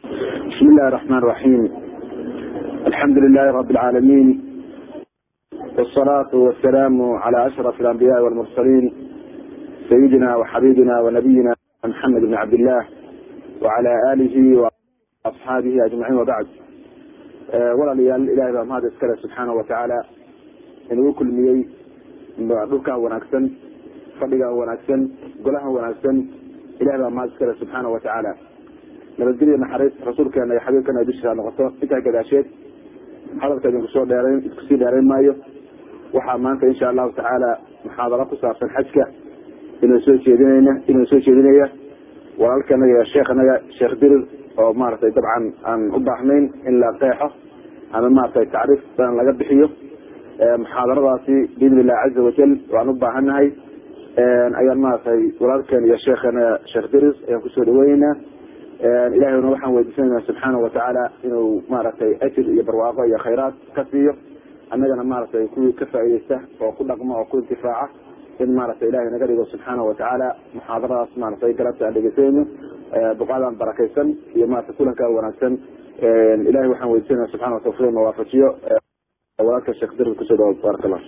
بسم الله الرحمن الرحيم الحمد لله رب العالمين والصلاة والسلام على أشرف الأنبياء والمرسلين سيدنا وحبيبنا ونبينا محمد بن عبد الله وعلى آله وأصحابه أجمعين وبعد walaalayaal ilahay baa mahad iskale subxaana watacaala inuu kulmiyey dhulkaa wanaagsan fadhigaa wanaagsan golaha wanaagsan ilahay baa mahad iskale subxaana watacaala nabadgelya naxariis rasuulkeena iyo xabiibkana ay dushiisa noqoto intaa gadaasheed hadalka idinku soo dheerayn idkusii dheerayn maayo waxaa maanta insha allahu tacaala muxaadaro ku saabsan xajka inuu soo jeedinayna inuu soo jeedinaya walaalkanaga iyo sheekhanaga sheekh dirir oo maaragtay dabcan aan u baahnayn in la qeexo ama maratay tacriif badan laga bixiyo muxaadaradaasi biidn illah caza wajal waan u baahannahay ayaan maratay walaalkeen iyo sheekhana sheekh diris ayaan kusoo dhaweyneynaa ilahayna waxaan weydiisanayna subxaana watacaala inuu maaragtay ajir iyo barwaaqo iyo khayraad ka siiyo annagana maaragtay kuwii ka faaideysta oo ku dhaqma oo ku intifaaca in maaragtay ilahay naga dhigo subxaana watacaala muxaadaradaas maaragtay galabta aan dhegeysanayno buqadan barakaysan iyo maarata kulankaa wanaagsan ilahay waxaan weydiisanaya subxana tawfiq na waafajiyo walaalka sheekh dir kusoo dhawo barak allah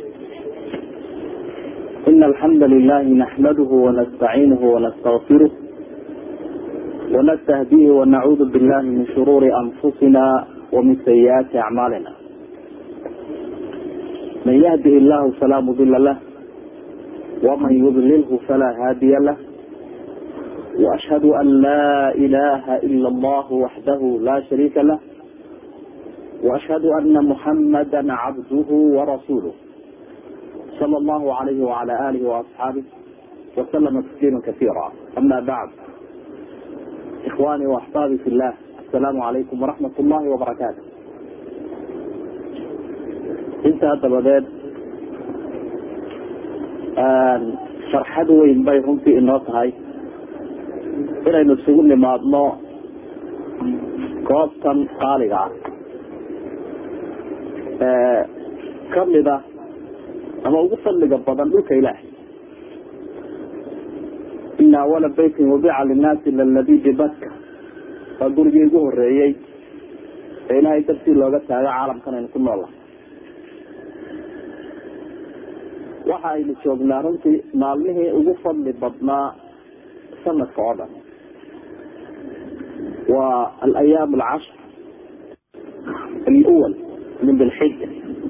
إن الحمد لله نحمده ونستعينه ونستغفره ونستهديه ونعوذ بالله من شرور أنفسنا ومن سيئات أعمالنا من يهده الله فلا مضل له ومن يضلله فلا هادي له وأشهد أن لا إله إلا الله وحده لا شريك له وأشهد أن محمدا عبده ورسوله صلى الله عليه وعلى آله وأصحابه وسلم تسليما كثيرا أما بعد إخواني وأحبابي في الله السلام عليكم ورحمة الله وبركاته انت dabadeed farxad weyn bay runtii inoo tahay inaynu isugu nimaadno goobtan qaaliga ah ee kamida ama ugu fadliga badan dhulka ilaahay ina awala beytin wabica linnaasi laladi bibaka waa gurigii ugu horeeyey ee ilaahay dartii looga taago caalamkan aynu ku noolnahay waxa aynu joognaa runtii maalmihii ugu fadli badnaa sanadka oo dhan waa alayaam alcashr alawal min dilxija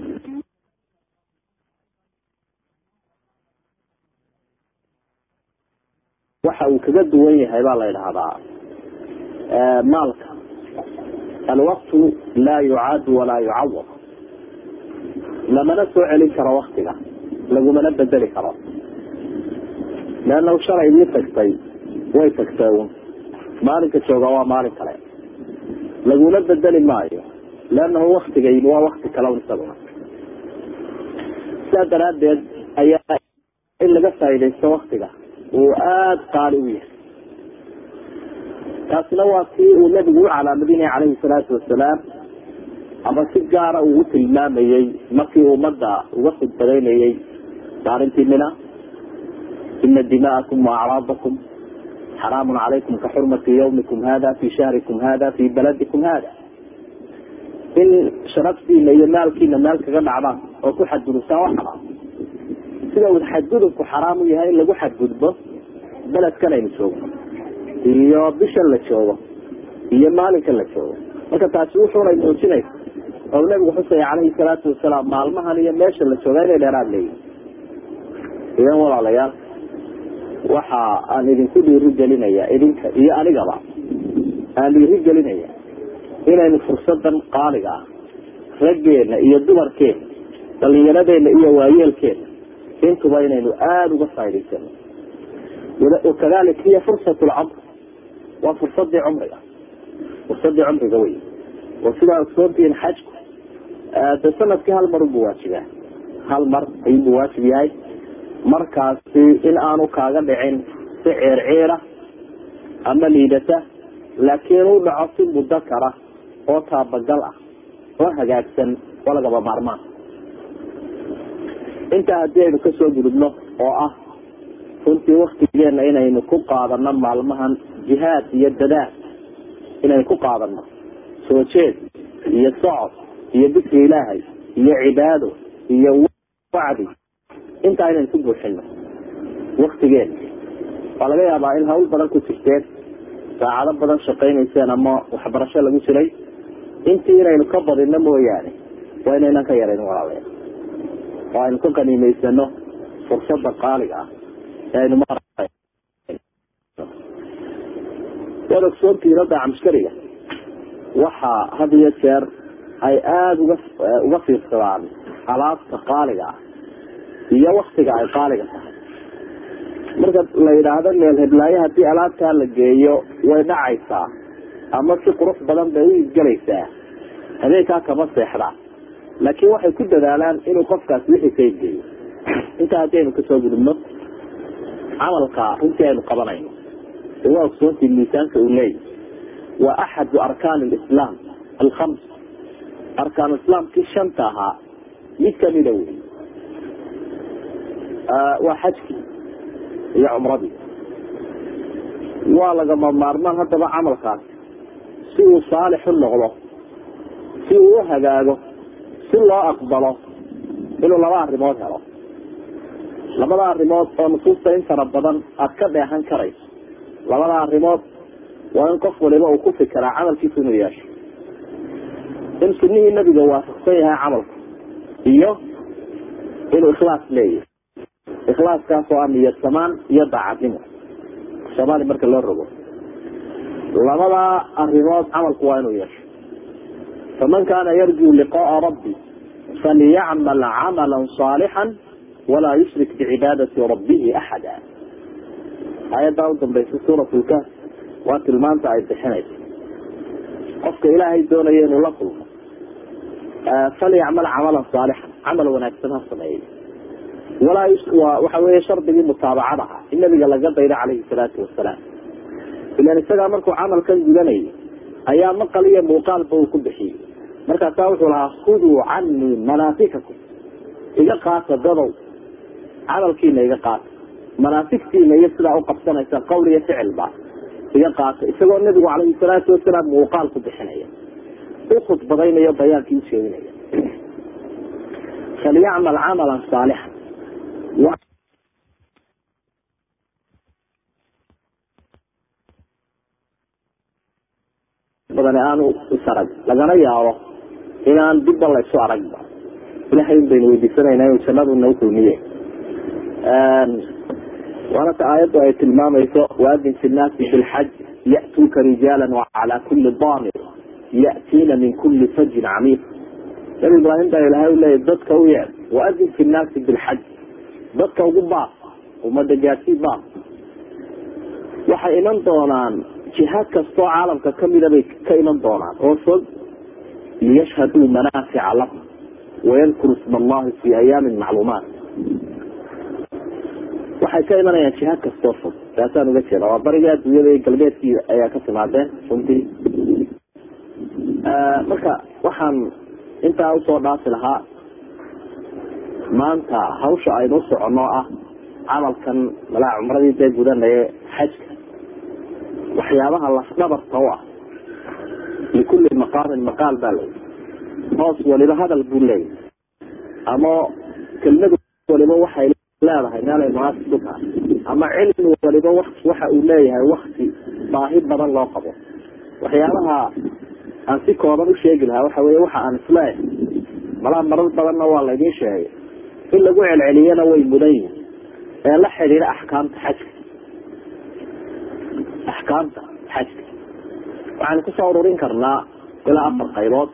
waxa uu kaga duwan yahay baa la idhahdaa maalka alwaqtu laa yucaadu walaa yucawad lamana soo celin karo waktiga lagumana bedeli karo leannahu shalay idii tagtay way tagtay un maalinka jooga waa maalin kale laguna bedeli maayo leannahu waktiga yimi waa wakti kale un isaguna sidaa daraaddeed ayaa in laga faaidaysto waktiga uu aada qaali u yahay taasina waa kii uu nabigu u calaamadinaya calayhi salaatu wasalaam ama si gaara uu u tilmaamayey markii ummadda uga khudbadaynayey maalintii mina ina dima'akum waacraadakum xaraamun calaykum ka xurmati yawmikum hada fi shahrikum hada fi baladikum hada in sharaftiina iyo maalkiina meel kaga dhacdaan oo ku xadgudubtaan waa xaraam sida uu xadgudubku xaraam u yahay in lagu xadgudbo beledkan aynu joogno iyo bishan la joogo iyo maalinkan la joogo marka taasi wuxuunay muujinaysa oo nabigu xusaya calayhi salaatu wasalaam maalmahan iyo meesha la joogaa inay dheeraad leeyihin idan walaalayaal waxa aan idinku dhiiri gelinaya idinka iyo anigaba aan dhiiri gelinaya inaynu fursadan qaaliga ah raggeena iyo dumarkeena dhalinyaradeenna iyo waayeelkeena intuba inaynu aada uga faa'idaysano wakadalik hiya fursat lcumr waa fursadii cumriga fursadii cumriga wey oo sidaa ogsoontihiin xajku de sanadkii hal mar unbu waajibaa hal mar ayuunbu waajib yahay markaasi in aanu kaaga dhicin si ciir ciira ama liidata laakiin u dhaco si muddo kara oo taabagal ah oo hagaagsan oo lagaba maarmaan intaa haddii aynu kasoo gudubno oo ah runtii waktigeena inaynu ku qaadano maalmahan jihaad iyo dadaal inaynu ku qaadano soo jeed iyo socod iyo dikri ilaahay iyo cibaado iyo wacdi intaa inaynu ku buuxino waktigeeda waa laga yaabaa in hawl badan ku jirteen saacado badan shaqaynayseen ama waxbarasho lagu jiray intii inaynu ka badino mooyaane waa inaynan ka yarayn walaalayaa oo aynu ka qaniimaysano fursada qaaliga ah ee aynu ma waad ogsoontihiin hadda camskariga waxaa had iyo jeer ay aada uga uga fiirsadaan alaabta qaaliga ah iyo waktiga ay qaaliga tahay marka la yidhaahdo meel heblaayo haddii alaabtaa la geeyo way dhacaysaa ama si qurux badan bay u iibgelaysaa habeenkaa kama seexdaa laakiin waxay ku dadaalaan inuu qofkaas wixii ka iibgeeyo intaa haddaynu kasoo gudubno camalka runtii aynu qabanayno de waa ogsoontii miisaanka uu leeyahy waa axadu arkaan lislaam alkhams arkaan islaamkii shanta ahaa mid kamida wey waa xajkii iyo cumradii waa lagama maarmaan haddaba camalkaas si uu saalix u noqdo si uu u hagaago si loo aqbalo inuu laba arrimood helo labada arrimood oo nusuusta in fara badan aada ka dheehan karayso labada arrimood waa in qof waliba uu ku fikiraa camalkiisa inuu yeesho in sunihii nabiga waafaqsan yahay camalku iyo inuu ikhlaas leeyahay ikhlaaskaas oo ah niyad samaan iyo daacadnimo soomaali marka loo rogo labada arrimood camalku waa inuu yeesho faman kaana yarjuu liqaaa rabbi faliyacmal camala صaalixا walaa yushrik bicibaadati rabbihi axada aayaddaa u dambaysa suurat lkaf waa tilmaanta ay bixinayso qofka ilaahay doonaya inuu la kulmo falyacmal camalan saalixan camal wanaagsan ha sameeyey walaa waxa weeye shardigii mutaabacada ah in nabiga laga daydo calayhi salaatu wasalaam ilan isagaa markuu camalkan gudanayay ayaa maqal iyo muuqaalba uu ku bixiyey markaasaa wuxuu lahaa khuduu canii manaasikakum iga qaata dadow camalkiina iga qaata manaasigtiina iyo sidaa uqabsanaysa qowl iyo ficilba iga qaata isagoo nabigu calayhi salaatu wasalaam muuqaal ku bixinaya u khudbadaynayo bayaankii usheeginaya falyacmal camalan saalixan badan aanu isarag lagana yaabo inaan dibba laysu aragba ilahay in baynu weydiisanayna inu jannadu nagu kulmiye waana ta aayaddu ay tilmaamayso waadin fi nnaasi bilxaj ya'tuuka rijaala wacalaa kuli daamir ya'tiina min kuli fajin camiiq nabi ibraahim baa ilahay u leeyahy dadka u yeed waadin fi nnaasi bilxaj dadka ugu baas umada gaasii baas waxay iman doonaan jihaad kastoo caalamka kamida bay ka iman doonaan oo fog liyashhaduu manaafica lahum wayadkuru isma allahi fi ayaamin macluumaat waxay ka imanayaan jihaad kastoo fog taasaan uga jeeda waa bariga adduunyada iyo galbeedkii ayaa ka timaadeen runtii marka waxaan intaa usoo dhaafi lahaa maanta hawsha aynu usoconno ah camalkan malaa cumradii dee gudanaya xajka waxyaabaha lafdhabarta u ah likulli maqaamin maqaal baa leeyahy hoos waliba hadal buu leeyahy ama kelmadu waliba waxay leedahay meelay munaasib ku tahay ama cilmi waliba waxa uu leeyahay wakti baahi badan loo qabo waxyaabaha aan si kooban usheegi lahaa waxa wey waxa aan isleeyahay malaa marar badanna waa laydin sheegay in lagu celceliyana way mudan yihin ee la xidhiidha axkaamta xajka axkaamta xajka waxaan kusoo ururin karnaa ilaa afar qaybood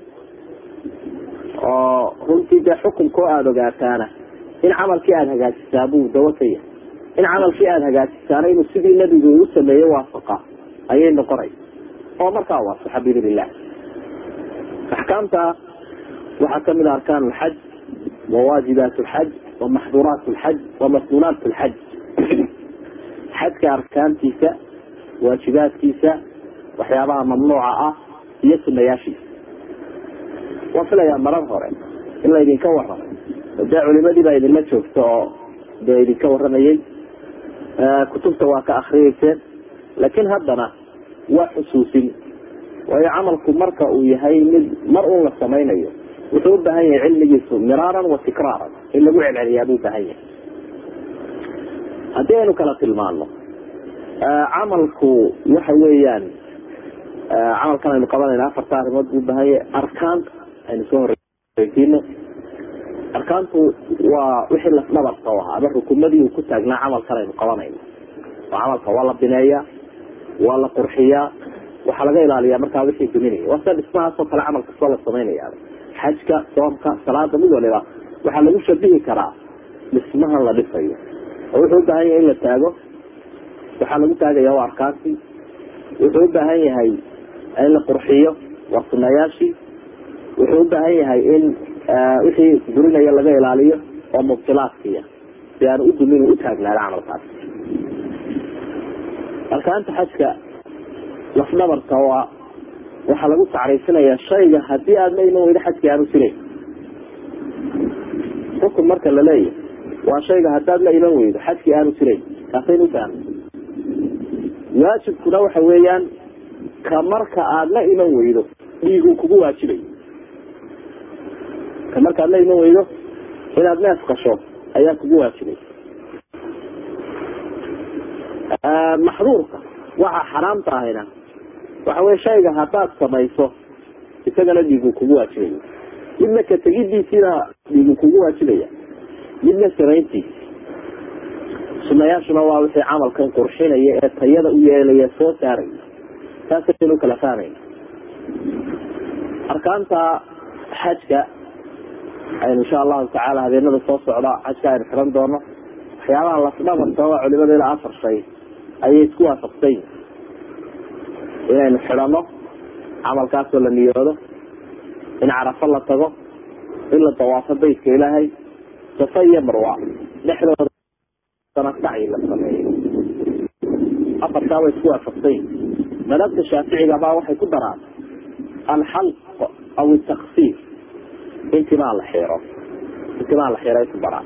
oo runtii dee xukunkoo aada ogaataana in camalkii aada hagaajisaa buu dawo ka yahay in camalkii aada hagaajisaana inuu sidii nebigu uu sameeye waafaqa ayay noqonaysa oo markaa waafaxa biidn illah axkaamta waxaa kamid a arkaan lxaj wawaajibaat lxaj wamaxduuraat lxaj wamasnuunaat lxaj xajka arkaantiisa waajibaadkiisa waxyaabaha mamnuuca ah iyo sunayaashiisa waan filayaa marar hore in laydinka waramo dee culimadii baa idinla joogta oo dee idinka waramayey kutubta waa ka akriyeyseen laakiin haddana waa xusuusin waayo camalku marka uu yahay mid mar un la samaynayo wuxuu u baahan yahay cilmigiisu miraaran wa tikraaran in lagu celceliyaa buu baahan yahay haddii aynu kala tilmaano camalku waxa weeyaan camalkan aynu qabanayna afarta arrimood buu baahan yahay arkaanta aynu soo horeysiino arkaantu waa wixii lafdhabarka u ahaa ama rukumadii uu ku taagnaa camalkan aynu qabanayno oo camalka waa la bineeyaa waa la qurxiyaa waxaa laga ilaaliyaa markaa wixii duminaya waa sida dhismahaasoo kale camal kastoo la samaynaya xajka soomka salaada mid waliba waxaa lagu shabihi karaa dhismahan la dhisayo oo wuxuu u baahan yahay in la taago waxaa lagu taagaya waa arkaantii wuxuu u baahan yahay in la qurxiyo waa sunayaashii wuxuu u baahan yahay in wixii durinaya laga ilaaliyo oo mubtilaadkiya si aan u dumin u taagnaada camalkaas arkaanta xajka lafdhabarka waa waxaa lagu tacriifinayaa shayga hadii aad la iman weydo xajkii aanu jiray xukun marka la leeyahy waa shayga haddaad la iman weydo xajkii aanu jiray kaasaynu ubaahna waajibkuna waxa weeyaan ka marka aad la iman weydo dhiigu kugu waajibayo ka marka aad la iman weydo inaad neef qasho ayaa kugu waajibay maxduurka waxa xaraamta ahayna waxa wey shayga haddaad samayso isagana dhiigu kugu waajibayo midna ka tegidiisiina dhiigu kugu waajibaya midna samayntiisi sunayaashuna waa wixii camalkan qurxinaya ee tayada u yeelaya soo saaraya saasaynu kala fahmayna arkaanta xajka aynu insha allahu tacaala habeenada soo socda xajka aynu xiran doono waxyaabaha lasdhabarka waa culimada ilaa afar shay ayay isku waafaqsan yihin inaynu xidhano camalkaasoo la niyoodo in carafo la tago in la dawaafo baytka ilaahay safa iyo marwa dhexdooda sanasacyi la sameeyo afartaa way isku waafaqsan yihin madhabta shaaficiga baa waxay ku daraan alxalq aw taksiir intimaa la xiro intimaa la xiray ku daraan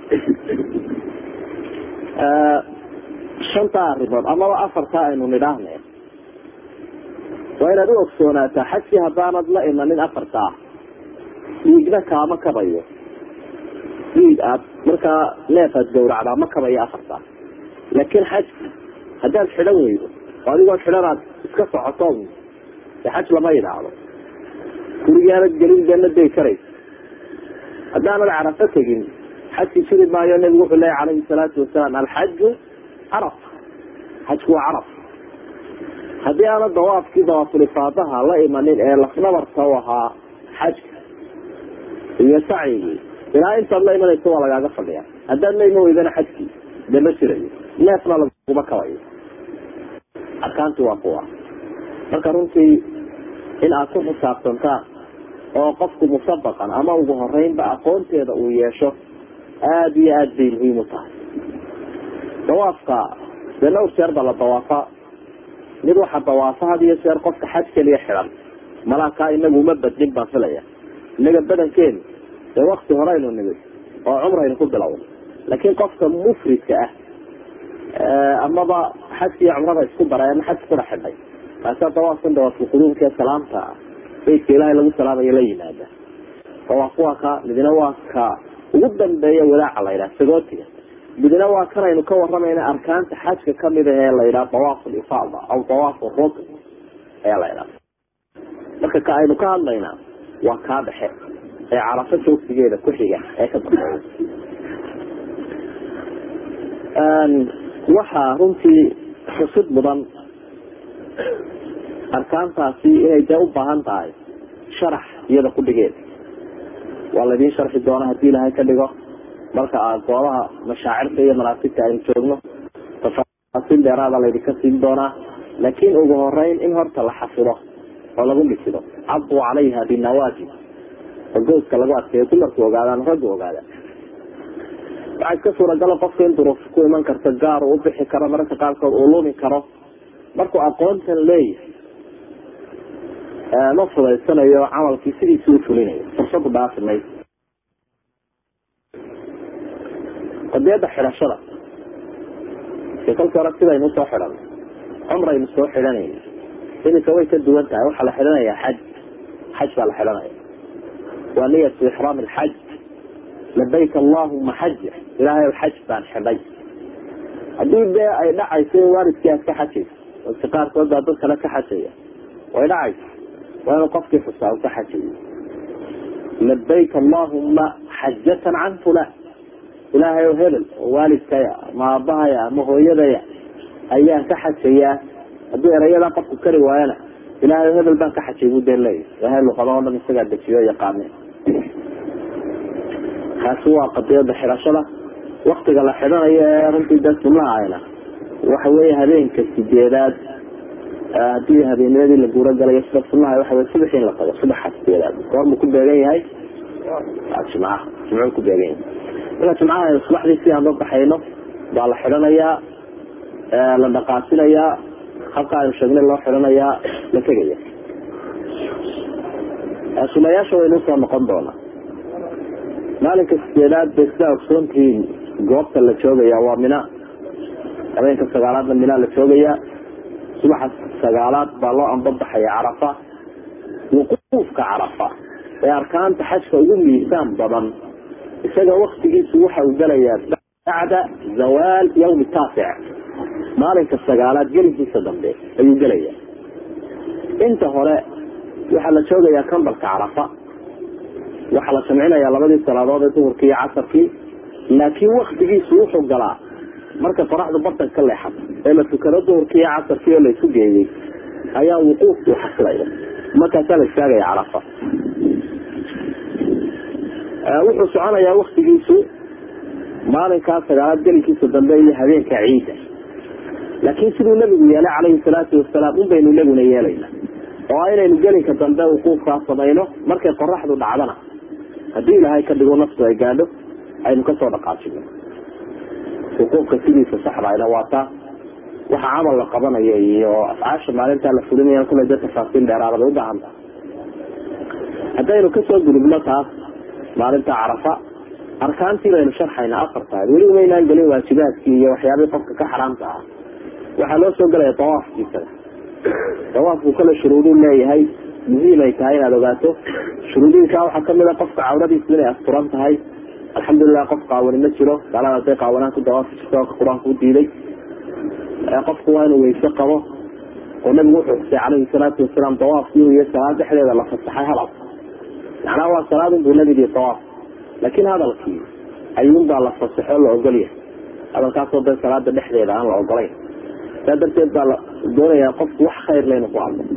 shantaa arrimood amaba afartaa aynu nidhaahne waa inaad u ogsoonaataa xajkii haddaanad la imanin afartaa dhiigna kaama kabayo dhiig aad markaa neef aad gawracdaa ma kabayo afartaa laakiin xajki haddaad xidhan weydo oo adigoo xidhanaad iska socoto de xaj lama yidhaahdo gurigaanad gelin beena day karaysa haddaanad carafo tegin xajki jiri maayo nebigu wuxuu leeya calayhi salaatu wasalaam alxaju caraf xajku waa caraf haddii aana dawaafkii dawaafulifaadaha la imanin ee lafnabarka u ahaa xajka iyo sacyigii ilaa intaad la imanayso waa lagaaga fadhiya haddaad la iman weydana xajkii de ma jirayo neefna laguma kabayo arkaanti waa kuwa marka runtii in aad ku xisaabtantaan oo qofku musabaqan ama ugu horeynba aqoonteeda uu yeesho aada iyo aada bay muhiim u tahay dawaafka dee dhowr jeer baa la dawaafa mid waxa dawaafa had iyo jeer qofka xaj keliya xidhan malaakaa inagu uma badnin baan filaya inaga badankeenu dee wakti horeynu nimid oo cumraynu ku bilowna laakiin qofka mufridka ah amaba xajka iyo cumrada isku daray ama xajka kudha xidhay kaasaa dawaafkan dawaafulquduumka ee salaamta beydka ilaahay lagu salaamayo la yimaada dawaaf waa ka midna waa ka ugu dambeeya walaaca la yidhaha sagootiga midna waa kan aynu ka waramayna arkaanta xajka kamid ah ee la yidhaha dawaaf lifaada aw dawaaf rukn ayaa la yidhaha marka ka aynu ka hadlaynaa waa kaa dhexe ee carafo joogsigeeda ku xiga ee ka dambeeya waxaa runtii xusid mudan arkaantaasi inay dee u baahan tahay sharax iyada ku dhigeeda waa laydin sharxi doona hadii ilahay ka dhigo marka aad goobaha mashaacirta iyo manaasibta aynu joogno tafaasiil dheeraada laydinka siin doonaa laakiin ugu horeyn in horta la xafido oo lagu dhisido cabduu calayha binawaajib oo gooska lagu adkeeyo dumarku ogaadaan raggu ogaada waxaa iska suuragala qofka in duruuf ku iman karta gaar uu ubixi karo mararka qaarkood uu lumi karo markuu aqoontan leeyahay ma fudaysanayo camalkii sidiisi u fulinayo fursadu dhaafi mayso qadiyada xidhashada ee kolkii hore sidaynu usoo xidhan cumraynu soo xidhanayna iminka way ka duwan tahay waxaa la xidhanaya xaj xaj baa la xidhanaya waa niyatu ixraam alxaj labayk allahuma xaja ilaahay xaj baan xidhay haddii dee ay dhacayso in waalidkii aad ka xajayso dadka qaarkood baa dad kale ka xajaya way dhacayso waa inuu qofkii xusaa u ka xajayo labayk allahuma xajatan can fulan ilaahay oo hebel oo waalidkaya ama aabahaya ama hooyadaya ayaan ka xajayaa haddii erayadaa qofku kari waayana ilaahay oo hebel baan ka xajay buu dee leeyahy ilaahay luqada oo dhan isagaa dejiyo yaqaaneen kaasi waa qadiyada xidhashada waktiga la xidhanayo ee runtii dee sunahayna waxa weeye habeenka sideedaad hadii habeennimadii la guuro galayo sida sunaha waxa wey subax in la tago subaxa sideedaad goormuu ku beegan yahay jimcaha jimcuu ku beegan yahay marka jimcaha aynu subaxdii si aan loo baxayno baa la xidhanayaa la dhaqaasinayaa halka aynu sheegnay loo xidhanayaa la tegaya sunayaasha waynu usoo noqon doonaa maalinka sideedaad bay sidaa ogsoontihiin goobta la joogaya waa mina habeenka sagaalaadna mina la joogaya subaxa sagaalaad baa loo ambabaxaya carafa wuquufka carafa ee arkaanta xajka ugu miisaan badan isaga waktigiisu waxa uu gelayaa bacda zawaal yawmi taasic maalinka sagaalaad gelinkiisa dambe ayuu gelaya inta hore waxaa la joogayaa kambalka carafa waxaa la jamcinaya labadii salaadood ee duhurkii iyo casarkii laakiin waktigiisu wuxuu galaa marka qoraxdu bartan ka leexato ee la tukado duhurkii iyo casarkii oo la isu geeyey ayaa wuquufku xasilaya markaasaa la istaagaya carafa wuxuu soconayaa waktigiisu maalinkaa sagaalaad gelinkiisa dambe iyo habeenka ciida laakiin siduu nabigu yeelay calayhi salaatu wasalaam un baynu inaguna yeelayna oo a inaynu gelinka dambe wuquufkaa samayno markay qoraxdu dhacdana haddii ilaahay ka dhigo naftu ay gaadho aynu kasoo dhaqaajino wuquufka sidiisa saxdayna waa taa waxa camal la qabanayo iyo afcaasha maalintaa la fulinaya kule de tafaasiil dheeraada bay ubaahan tahay haddaynu kasoo gudubno taas maalinta carafa arkaantii baynu sharxayna afar tahay weli umaynaan gelin waajibaadkii iyo waxyaabii qofka ka xaraamta ah waxaa loo soo gelaya dawaafkiisaga dawaafku kale shuruuduu leeyahay muhiim ay tahay inaad ogaato shuruudihiisa waxaa kamid a qofka cawradiisu inay asturan tahay alxamdulilah qof qaawani ma jiro gaalada haday qaawanaan ku dawaafi jirto oo qur-aanku u diiday qofku waa inuu weyse qabo oo nabigu wuxuu xusay calayhi salaatu wasalaam dawaafkii iyo salaad dhexdeeda la fasaxay hadal macnaha waa salaadun buu nabigii dawaaf laakiin hadalkii ayuunbaa la fasaxo la ogolyahay hadalkaasoo dee salaada dhexdeeda aan la ogolayn saa darteed baa la doonayaa qofku wax khayr leynu ku hadlo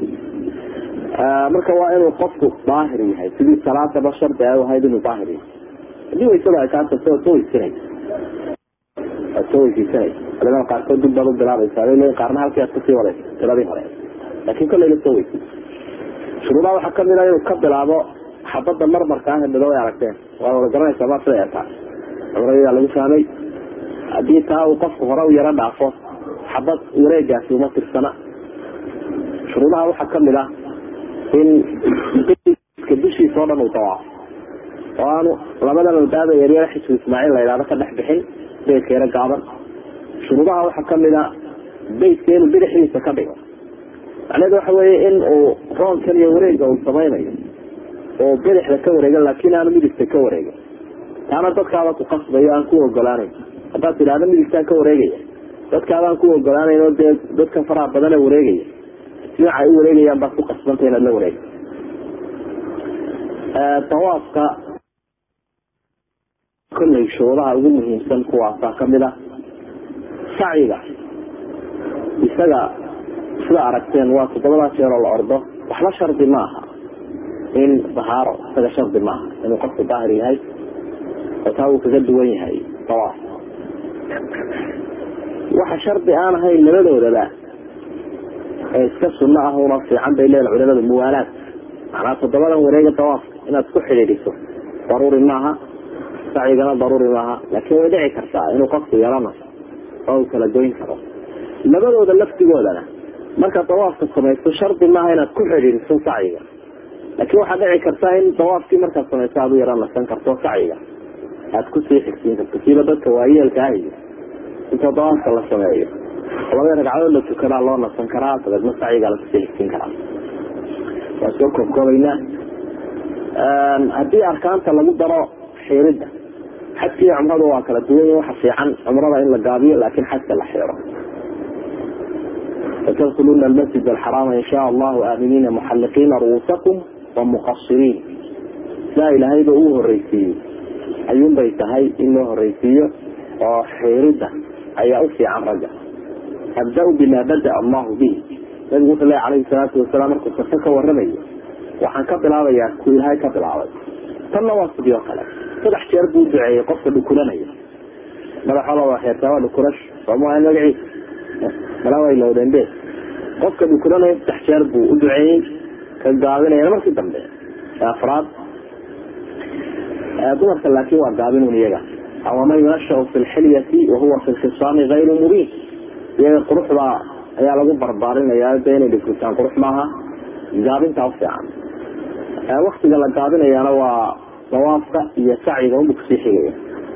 marka waa inuu qofku daahir yahay sidii salaadaba shardi ay ahayd inuu daahir yahay haddii waysada ay kaa tagto waad soo weysanay waad soo weysaysanaysa culimada qaarkood dib baad u bilaabaysa aday leeyiin qaarna halkii aad kasii wadaysa tiradii hore laakiin kolleyna soo weysay shuruudaha waxaa kamid a inuu ka bilaabo xabadda marmarka ah midoob ay aragteen waa wada garanaysaa ma sida eetaa cumrayadaa lagu fahmay haddii taa uu qofku hore u yaro dhaafo xabad wareegaasi uma tirsana shuruudaha waxaa kamid ah in iska dushiisa oo dhan uu dawaafo oo aanu labadan albaaba yaryara xisbu ismaaciil la yidhahdo ka dhex bixin beydka yaro gaaban shuruudaha waxaa kamid a beydka inuu bidixdiisa ka dhigo macnaheedu waxa weeye in uu roonkan iyo wareega uu samaynayo oo bidixda ka wareegan laakiin aanu midigta ka wareegin taana dadkaaba ku qasbayo aan ku ogolaanayn haddaad tidhahdo midigtaan ka wareegaya dadkaabaan ku ogolaanayn oo dee dadka faraha badane wareegaya dhinaca ay u wareegayaan baad ku qasbanta inaad la wareega dawaafka kolley shuruudaha ugu muhiimsan kuwaasaa kamid ah sacyiga isaga sida aragteen waa toddobadaa jeer oo la ordo waxba shardi ma aha in dahaaro isaga shardi maaha inuu qofku daahir yahay oo taa uu kaga duwan yahay dawaaf waxa shardi aan ahayn labadoodaba ee iska sunno ah una fiican bay leedahay culimadu muwaalaad macnaa toddobadan wareega dawaafka inaad ku xidhiidhiso daruuri maaha sacyigana daruuri maaha laakiin way dhici kartaa inuu qofku yarana oo uu kala goyn karo labadooda laftigoodana markaad dawaafka samaysto shardi maaha inaad ku xidhiidhiso sacyiga laakiin waxaad dhici kartaa in dawaafkii markaad samaysto aad u yara nasan karto sacyiga aad kusii xigsiin karto siiba dadka waayeelka ah iyo inta dawaafka la sameeyo labada ragcadood la tukadaa loo nasan karaa dabeedna sacyigaa lakusii xigsin karaa waa soo koobkoobaynaa haddii arkaanta lagu daro xiiridda xajka iyo cumrada waa kala duwan waxa fiican cumrada in la gaabiyo laakin xajka la xiiro fatadkuluna almasjid alxaraama in shaa allahu aaminiina muxalliqiina ru'uusakum wa muqasiriin sidaa ilaahayba uu horeysiiyey ayuunbay tahay in loo horeysiiyo oo xiiridda ayaa u fiican ragga abda-u bima bada allahu bihi nabigu wuxuu ley calayhi salaatu wasalaam markuu safo ka waramayo waxaan ka bilaabayaa ku ilaahay ka bilaabay tanna waa sidii oo kale saddex jeer buu duceeyey qofka dhukulanaya madaxooda waa xeertaa waa dhukulash soomaa magaciisa malaa way lowdeen be qofka dhukulanaya saddex jeer buu u duceeyey ka gaabinayana markii dambe afraad dumarka laakin waa gaabinun iyaga waman yunashau fi lxilyati wahuwa fi lkhisaami gayru mubiin iyaga quruxda ayaa lagu barbaarinaya de inay dhigritaan qurux maaha gaabintaa ufiican waktiga la gaabinayaana waa dawaafka iyo sacyiga unba kusii xigaya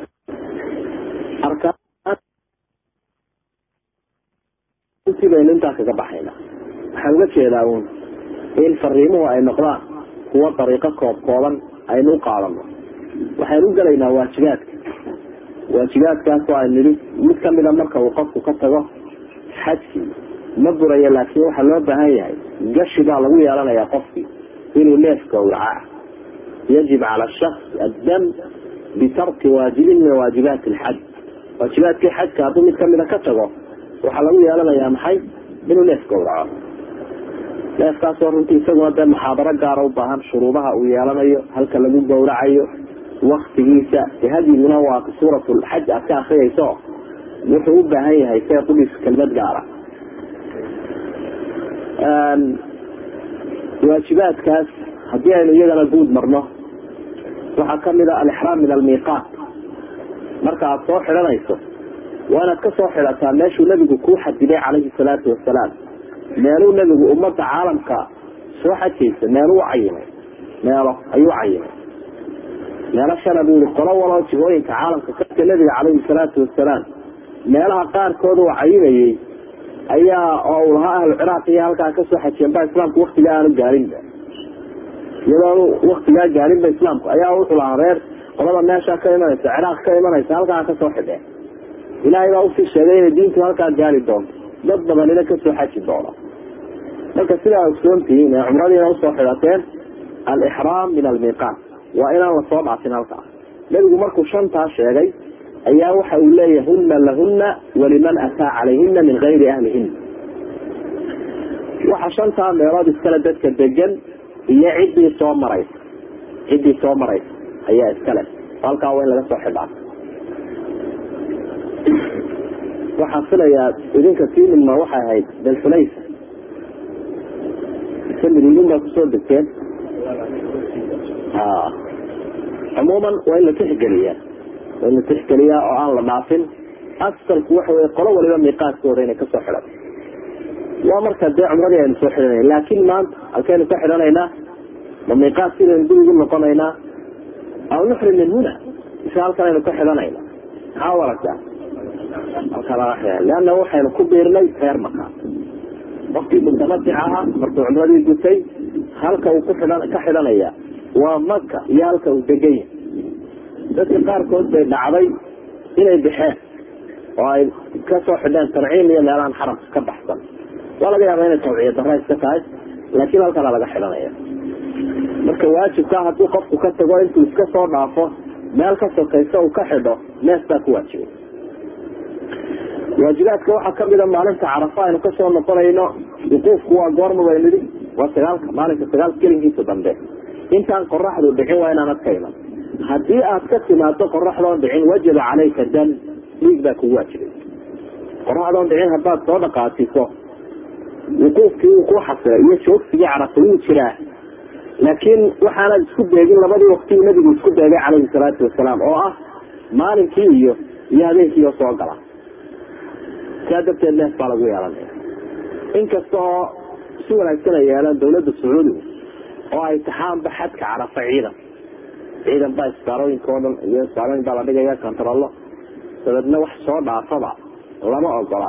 arkaanti baynu intaa kaga baxayna waxaan uga jeedaa un in fariimuhu ay noqdaan kuwa dariiqo koob kooban aynu u qaadano waxaynu u gelaynaa waajibaadka waajibaadkaasoo ay nidhi mid kamida marka uu qofku ka tago xajkii ma buraya laakiin waxaa loo baahan yahay gashi baa lagu yeelanayaa qofkii inuu neef gawraca yajib cala shaks addam bitarki waajibin min waajibaati alxaj waajibaadkii xajka hadduu mid kamida ka tago waxaa lagu yeelanayaa maxay inuu neef gawraco neefkaasoo runtii isaguna dee muxaadaro gaara u baahan shuruudaha uu yeelanayo halka lagu gawracayo waktigiisa hadiguna waa suurat lxaj aad ka akriyayso wuxuu u baahan yahay see qudhiis kelmad gaara waajibaadkaas haddii aynu iyagana guud marno waxaa kamid a alixraam min almiiqaat marka aad soo xidhanayso waa inaad ka soo xidhataa meeshuu nebigu kuu xadiday calayhi salaatu wasalaam meeluu nebigu ummadda caalamka soo xajaysa meeluu cayimay meelo ayuu cayimay meelo shana buu yihi qolo waloo jihooyinka caalamka kaska nebiga calayhi salaatu wasalaam meelaha qaarkood uu cayimayey ayaa oo uu lahaa ahlu ciraaq iyo halkaa kasoo xajiyeen ba islaamku waktigaa aanu gaarinba iyadoonu waktigaa gaarinba islaamku ayaa wuxuu lahaa reer qolada meesha ka imanaysa ciraaq ka imanaysa halkaa kasoo xidheen ilaahay baa usii sheegay inay diintu halkaa gaari doonto dad badanina kasoo xaji doono marka sidaa ogsoontihiin ee cumradiina usoo xidhateen alixraam min almiiqaat waa inaan lasoo dhaafin halkaa nebigu markuu shantaa sheegay ayaa waxa uu leeyahy huna lahuna waliman ataa calayhina min gayri ahlihina waxa shantaa meelood iskale dadka degan iyo ciddii soo maraysa ciddii soo maraysa ayaa iskale halkaa waa in laga soo xidhaa waxaan filayaa idinka tiimidma waxay ahayd dalxulaysa ise mididin baa kusoo degteen cumuuman waa in la tixgeliyaa waa in la tixgeliyaa oo aan la dhaafin asalku waxa wey qolo waliba miiqaaskooda inay kasoo xidhan waa marka dee cumradii aynu soo xidhanayna laakin maanta halkaynu ka xidhanaynaa ma miiqaas sidaynu dib ugu noqonaynaa aw nuxrim min huna mise halkan aynu ka xidhanayna maxaa aragtaa halka laga xidhan leanna waxaynu ku biirnay reer maka qofkii mutamatic ahaa markuu cumradii gutay halka uu ku xidhan ka xidhanaya waa maka iyo halka uu degan yahay dadka qaarkood bay dhacday inay baxeen oo ay kasoo xidheen tanciim iyo meelahan xaramka ka baxsan waa laga yaaba inay tawciya dara iska tahay laakiin halkana laga xidhanaya marka waajibkaa haddii qofku ka tago intuu iska soo dhaafo meel ka sokaysa uu ka xidho nees baa ku waajibay waajibaadka waxaa kamida maalinta carafa aynu kasoo noqonayno wuquufku waa goorma baynu idhi waa sagaalka maalinka sagaalka gelinkiisa dambe intaan qoraxdu dhicin waa inaanad ka iman haddii aad ka timaado qoraxdoon dhicin wajaba calayka dam dhiig baa kugu waajibay qoraxdoon dhicin haddaad soo dhaqaasiso wuquufkii wuu ku xasilay iyo joogsigii carafa wuu jiraa laakiin waxaanad isku beegin labadii wakti uu nabigu isku beegay calayhi salaatu wasalaam oo ah maalinkii iyo iyo habeenkii oo soo gala saa darteed neef baa lagu yeelanaya inkasta oo si wanaagsan ay yeelaan dawladda sacuudiga oo ay taxaanba xadka carafa ciidan ciidan baa isbaarooyinka o dhan iyo isbaarooyin baa la dhigaya kontarollo dabeedna wax soo dhaafaba lama ogola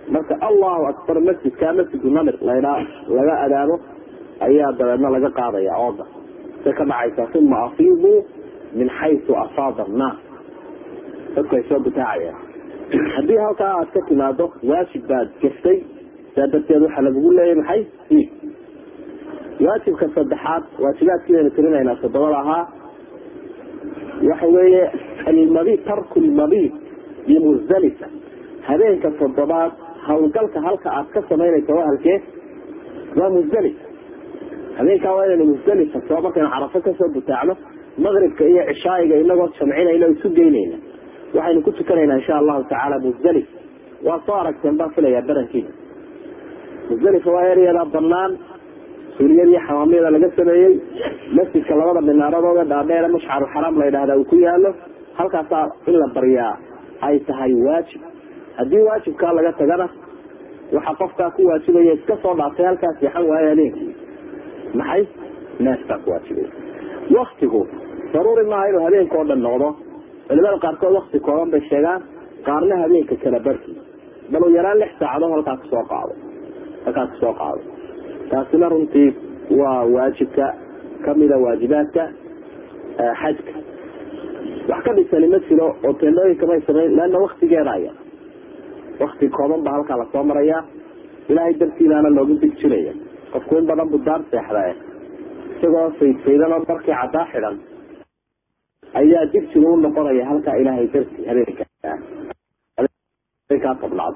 marka allahu akbar masjidka masjidu namir laydhaa laga adaamo ayaa dabeedna laga qaadaya ooda say ka dhacaysaa uma afiiduu min xaysu afaada annaas dadku ay soo butaacayaan haddii halkaa aad ka timaado waajib baad gaftay saa darteed waxaa lagugu leeyahy maxay iid waajibka saddexaad waajibaadkiidaynu tirinaynaa toddobada ahaa waxa weeye almabi tarku lmabiid bimusdalifa habeenka toddobaad hawlgalka halka aad ka samaynaysa waa halkee waa musdalifa habeenkaa waa inaynu musdalifa soo markaynu carafo kasoo butaacno maqribka iyo cishaayiga inagoo jamcinayna o isu geynayna waxaynu ku tukanaynaa insha allahu tacaala musdalif waa soo aragteen baan filayaa barankiina musdalifa waa eryadaa banaan suuriyadii xamaamyada laga sameeyey masjidka labada minaaradooda dhaadheere mashcaru xaraam la yidhahda uu ku yaalo halkaasaa in la baryaa ay tahay waajib haddii waajibkaa laga tagana waxaa qofkaa ku waajibaya iska soo dhaafay halkaa seexan waayo habeenkii maxay neef baa ku waajibaya waktigu daruuri maaha inuu habeenka oo dhan noqdo culimada qaarkood wakti kooban bay sheegaan qaarna habeenka kala barki bal u yaraan lix saacadood halkaa kusoo qaado halkaa kusoo qaado taasina runtii waa waajibka kamida waajibaadka xajka wax ka dhisani ma jiro oo teendhooyinka may samayn leanna waktigeeda aya wakti kooban baa halkaa lasoo maraya ilaahay dartiibaana loogu dig jiraya qofku in badan buu daar seexda isagoo faydfaydan oo markii caddaa xidhan ayaa digsiga u noqonaya halkaa ilaahay darti habeenkaa tobnaad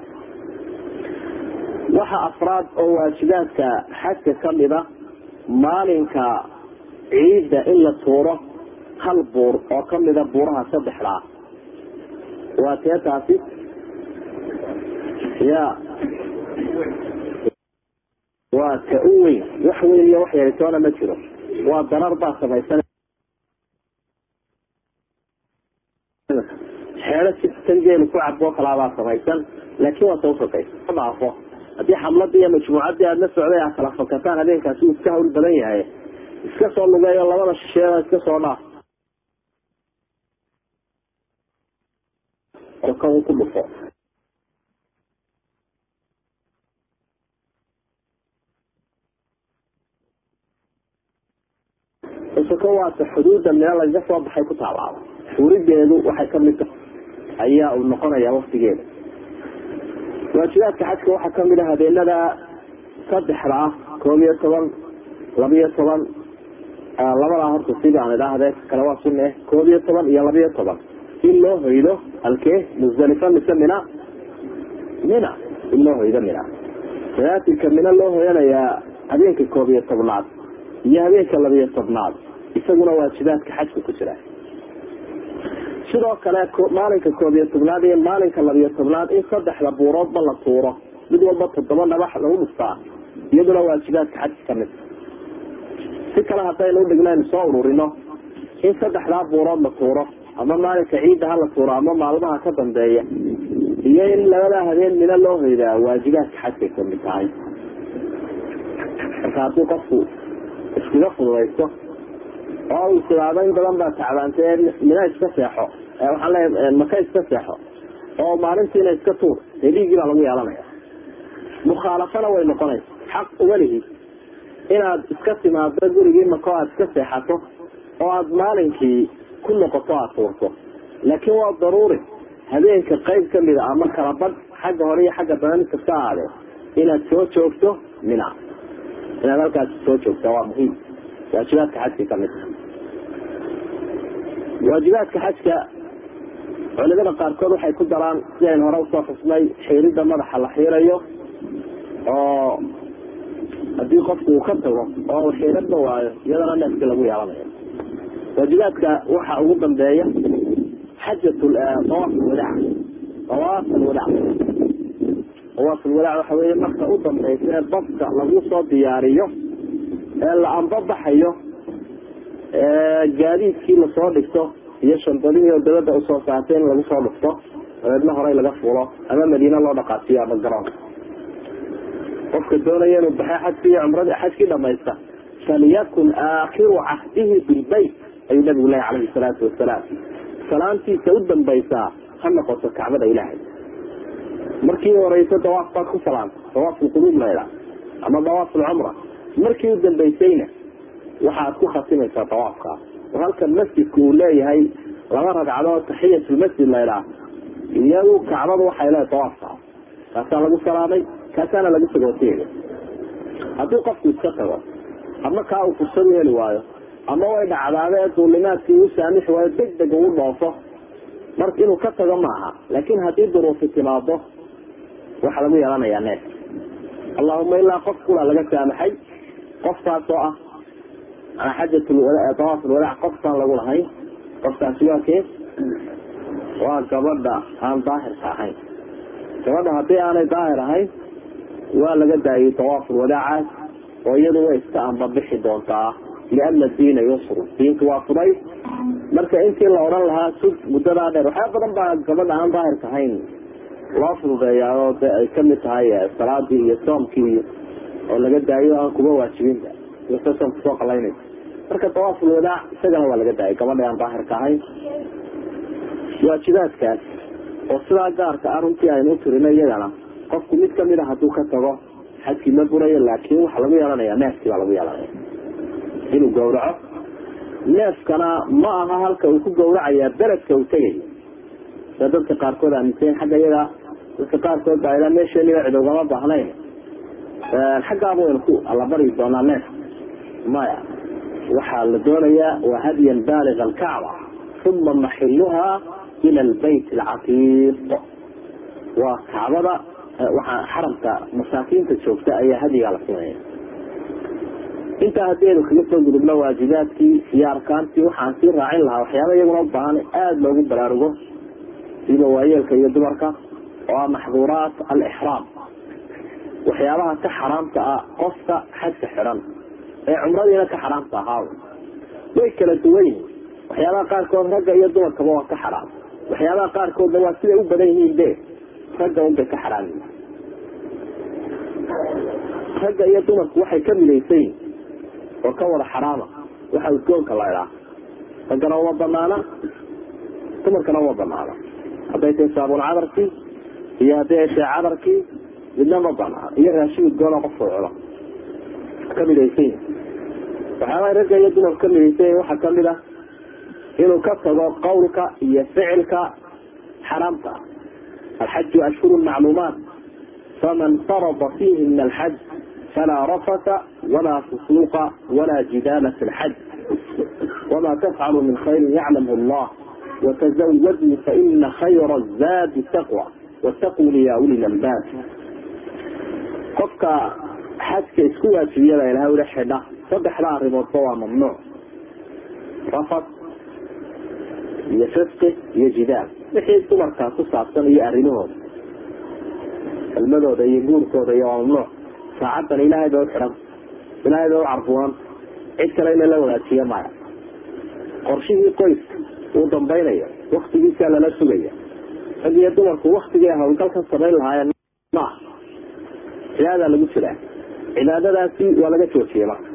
waxa afraad oo waajibaadka xajka kamida maalinka ciidda in la tuuro hal buur oo kamida buuraha saddexdaa waa tee taasi ya waa ta u weyn wax weyn iyo wax yaritoona ma jiro waa darar baa samaysan xeedo si tangeelu ku caboo kalaabaa samaysan laakiin waa tausokaysa dhaafo haddii xamladii iyo majmuucaddii aada la socday aad kala fakataan habeenkaasi uu iska hawl badan yahay iska soo lugeeyo labada shisheeda iska soo dhaaf ka uu ku dhufo soko waata xuduudda meel lagaga soo baxay ku taalaaba furideedu waxay kamid tahay ayaa uu noqonaya waktigeeda waajibaadka xajka waxaa kamid a habeenada saddexda ah koob iyo toban labiyo toban labadaa horta sidii aan idhaahde kale waa sunne koob iyo toban iyo labiyo toban in loo hoydo halkee musdalifa mise mina mina in loo hoydo mina salaatilka mina loo hoyanayaa habeenka koob iyo tobnaad iyo habeenka labiyo tobnaad isaguna waajibaadka xajka ku jira sidoo kale maalinka koob iyo tobnaad iyo maalinka labiyo tobnaad in saddexda buuroodba la tuuro mid walba toddoba dhabax lagu dhuftaa iyaduna waajibaadka xajka kamid si kale haddaynu udhignaynu soo ururino in saddexdaa buurood la tuuro ama maalinka ciidda ha la tuuro ama maalmaha ka dambeeya iyo in labadaa habeen mina loo hoydaa waajibaadka xajkay kamid tahay marka haddii qofku iskaga fududaysto oo uu sidaado in badan baa tacbaantee mina iska seexo waxaan leeya maka iska seexo oo maalintiina iska tuur dee dhiiggii baa lagu yeelanaya mukhaalafana way noqonaysa xaq uma lihi inaad iska timaado gurigii mako aad iska seexato oo aad maalinkii ku noqoto aad tuurto laakiin waa daruuri habeenka qayb kamida ama kala badh xagga hore iyo xagga dambe mid kasta ahaadee inaad soo joogto mina inaad halkaas soo joogta waa muhiim waajibaadka xajka kamid waajibaadka xajka culimada qaarkood waxay ku daraan sidayn hore usoo xusnay xiirida madaxa la xiirayo oo haddii qofku uu ka tago oo xiiradba waayo iyadana neefkii lagu yeelanayo waajibaadka waxa ugu dambeeya xajat awaaf alwadaac awaaf alwadaac awaaf alwadaac waxa weeye marka u dambeysa ee baska lagu soo diyaariyo ee la ambabaxayo gaadiidkii lasoo dhigto iyo shandadihii oo dabada usoo saartay in lagu soo dhufto dabeedna horey laga fuulo ama madiine loo dhaqaasiyo ama garoonka qofka doonaya inuu baxay xajki iyo cumradi xajkii dhamaysta falyakun aakhiru cahdihi bilbayt ayuu nabigu lehy calayhi salaatu wasalaam salaantiisa u dambaysaa ha noqoto kacbada ilaahay markii horeysa dawaaf baad ku salaamta dawaaf lquluub laydhaa ama dawaaf lcumra markii u dambeysayna waxaad ku khatimaysaa dawaafkaa oo halkan masjidku uu leeyahay laba ragcadood taxiyatulmasjid laydhaa iyadu kacbadu waxay leedahay dawaafkaa kaasaa lagu salaamay kaasaana lagu sagooteega haddii qofku iska tago ama kaa uu fursad u heli waayo ama way dhacdaadee duulimaadkii uu saamixi waayo deg deg ugu dhoofo marka inuu ka tago maaha laakin haddii duruufi timaado waxaa lagu yeelanayaa neef allahuma ilaa qof kula laga saamaxay qofkaas oo ah xajatdawaafulwadaac qofkaan lagu lahayn qofkaasi waa kee waa gabadha aan daahirka ahayn gabadha haddii aanay daahir ahayn waa laga daayay dawaaful wadaacaas oo iyadu way iska ambabixi doontaa liana diina yusru diinku waa fuday marka intii la odhan lahaa sug muddadaa dheer waxyaa badan baa gabadha aan daahirka ahayn loo fududeeyaa oo de ay kamid tahay salaadii iyo soomkii iyo oo laga daayo aan kuba waajibinba iyose soomka soo qalaynaysa marka dawaaful wadaac isagana waa laga daayay gabadha aan daahirka ahayn waajibaadkaas oo sidaa gaarka ah runtii aynu u tirino iyagana qofku mid kamid a hadduu ka tago xajkii ma burayo laakin waxaa lagu yeelanaya neefkii baa lagu yeelanaya inuu gawraco neefkana ma aha halka uu ku gawracaya beledka uu tegayo sa dadka qaarkood aaminsayn xagga iyaga dadka qaarkood baa ilaa meesheeniba cid ugama baahnayn xaggaaba waynu ku allabari doonaa neef maya waxaa la doonayaa waa hadyan baaliga alkacba uma maxiluha ila albayt alcatiiq waa kacbada waxaa xaramka masaakiinta joogta ayaa hadigaa la siinaya intaa haddaynu kaga soo gudubno waajibaadkii iyo arkaantii waxaan sii raacin lahaa waxyaaba iyaguna u baahan aada loogu baraarugo siba waayeelka iyo dumarka oo ah maxduuraat alixraam waxyaabaha ka xaraamta ah qofka xajka xidhan ee cumradiina ka xaraamta ahaa way kala duwan yihin waxyaabaha qaarkood ragga iyo dumarkaba waa ka xaraam waxyaabaha qaarkoodna waa siday u badan yihiin be ragga unbay ka xaraam yihin ragga iyo dumarku waxay ka midaysan yihin oo ka wada xaraama waxa udgoonka la idhaa raggana uma banaana dumarkana uma banaana hadday tahay saabuun cadarkii iyo hadday ay tahay cadarkii midna ma banaana iyo raashin udgoona qofku cuno ka midaysan yihin waxyaabaha ragga iyo dumarku ka midaysan yihin waxaa kamid ah inuu ka tago qawlka iyo ficilka xaraamta ah alxaju ashhuru macluumaat faman farada fiihi min alxaj falaa rafata walaa fusuuqa walaa jidaala fi lxaj wama tafcalu min khayrin yaclamhu allah watazawaduu faina khayra zaadi taqwa wataquni ya uli lalbaab qofka xajka isku waajibiyada ilahay ula xidha saddexda arrimoodba waa mamnuuc rafad iyo fisqi iyo jidaal wixii dumarkaa ku saabsan iyo arrimahooda kelmadooda iyo guurkooda iyo waa mamnuuc saacadan ilaahay bay u xidhan ilaahay bay u carbuunan cid kale ina la wadaajiya maya qorshihii qoyska uu dambaynayo waktigiisaa lala sugaya rag iyo dumarku waktigii hawlgalkan samayn lahaayeen maaha cibaadaa lagu jiraa cibaadadaasi waa laga joojiyey marka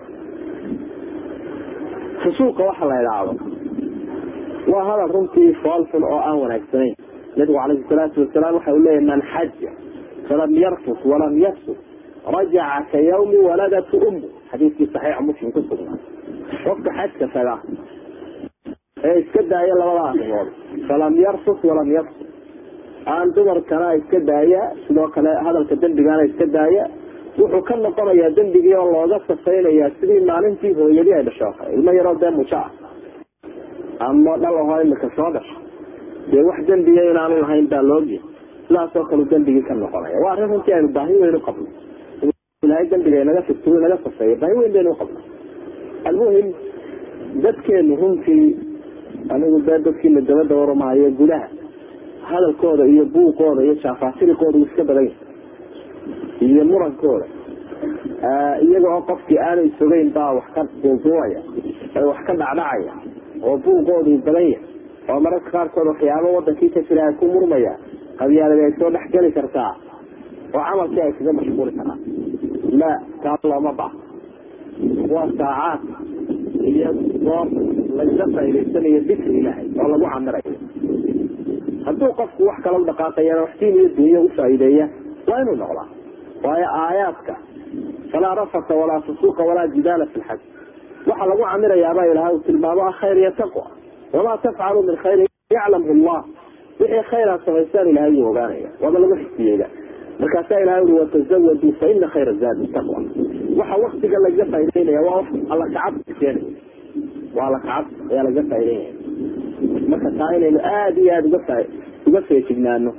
fusuuqa waxa la idhaahdo waa hadal runtii foolxun oo aan wanaagsanayn nabigu calayhi salaatu wasalaam waxa uu leeyahy man xaja falam yarfus walam yafsuk rajaca ka yawmi waladatu ummu xadiiskii saxiixa muslim ku sugnaa qofka xajka taga ee iska daaya labada arrimood falam yarfus walam yafsuk aan dumarkana iska daaya sidoo kale hadalka dembigana iska daaya wuxuu ka noqonayaa dembigii oo looga safaynayaa sidii maalintii hooyadii ay dhasho ilmo yaroo dee mujo ah ama dhalaho imika soo dhasho dee wax dembiya inaanu lahayn baa loogiya sidaasoo kale dembigii ka noqonaya waa arrin runtii aynu baahi weyn u qabno ilahay dembiga inaga figto inaga safeeya baahi weyn baynu uqabno almuhim dadkeenu runtii anigu dee dadkiina dabada waramahayo gudaha hadalkooda iyo buuqooda iyo jaafaasirikooda uu iska badan yahay iyo murankooda iyaga oo qofkii aanu isogeyn baa wax ka duuduubaya wax ka dhacdhacaya oo buuqoodu badan yahay oo mararka qaarkood waxyaabo wadankii ka jira ay ku murmaya qabyaaladi ay soo dhexgeli kartaa oo camalkii ay kaga mashquuli karaan la taa looma baaha waa saacaad iyo goob lagaga faa'idaysanayo dikri ilaahay oo lagu camirayo hadduu qofku wax kala dhaqaaqayana wax diin iyo dunyo ufaa'iideeya waa inuu noqdaa waayo aayaadka falaa rafata walaa fusuuqa walaa jidaala fi lxaj waxaa lagu camirayaabaa ilahay uu tilmaamo ah khayr iyo taqwa wamaa tafcalu min khayrin yaclamhu llah wixii khayraa samaystaan ilahay uu ogaanaya waaba lagu xisiyeyda markaasaa ilahay ui watazawaduu fa ina khayra zaadi taqwa waxa waktiga lagaga faa'ideynaya waa alla kacabsi keenaya waa alla kacabsi ayaa lagaga faa'ideynaya marka taa inaynu aada iyo aada uga uga feejignaano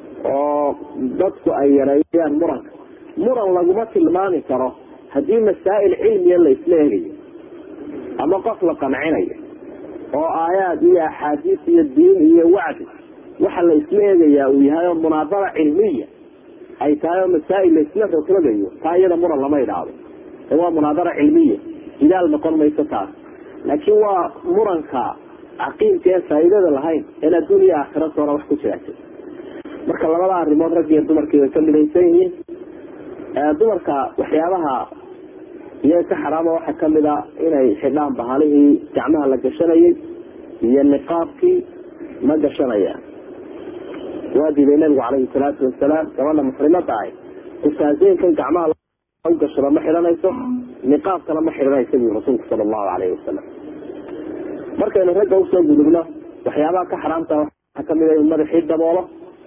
oo dadku ay yareeyaan muranka muran laguma tilmaami karo haddii masaa'il cilmiya la isla egayo ama qof la qancinayo oo aayaad iyo axaadiis iyo diin iyo wacdi waxa la isla eegayaa uu yahay oo munaadara cilmiya ay tahay oo masaa'il la isla rogrogayo taa iyada muran lama idhaahdo ee waa munaadara cilmiya jidaal noqon mayso taas laakiin waa muranka caqiilka ee faa'iidada lahayn in adduun iyo aakhira toona wax ku jiraata marka labada arrimood rag iyo dumarkii way ka midaysan yihiin dumarka waxyaabaha iyaga ka xaraama waxaa kamid a inay xidhaan bahalihii gacmaha la gashanayay iyo niqaabkii ma gashanayaan waa diiday nabigu calayhi salaatu wasalaam gabadha muxrimada ahy kusaaseynkan gacmaha u gashado ma xidhanayso niqaabkana ma xidhanaysa bui rasuulku sala allahu alayhi wasalam markaynu ragga usoo gudubno waxyaabaha ka xaraamta waxaa kamid a in madaxii daboolo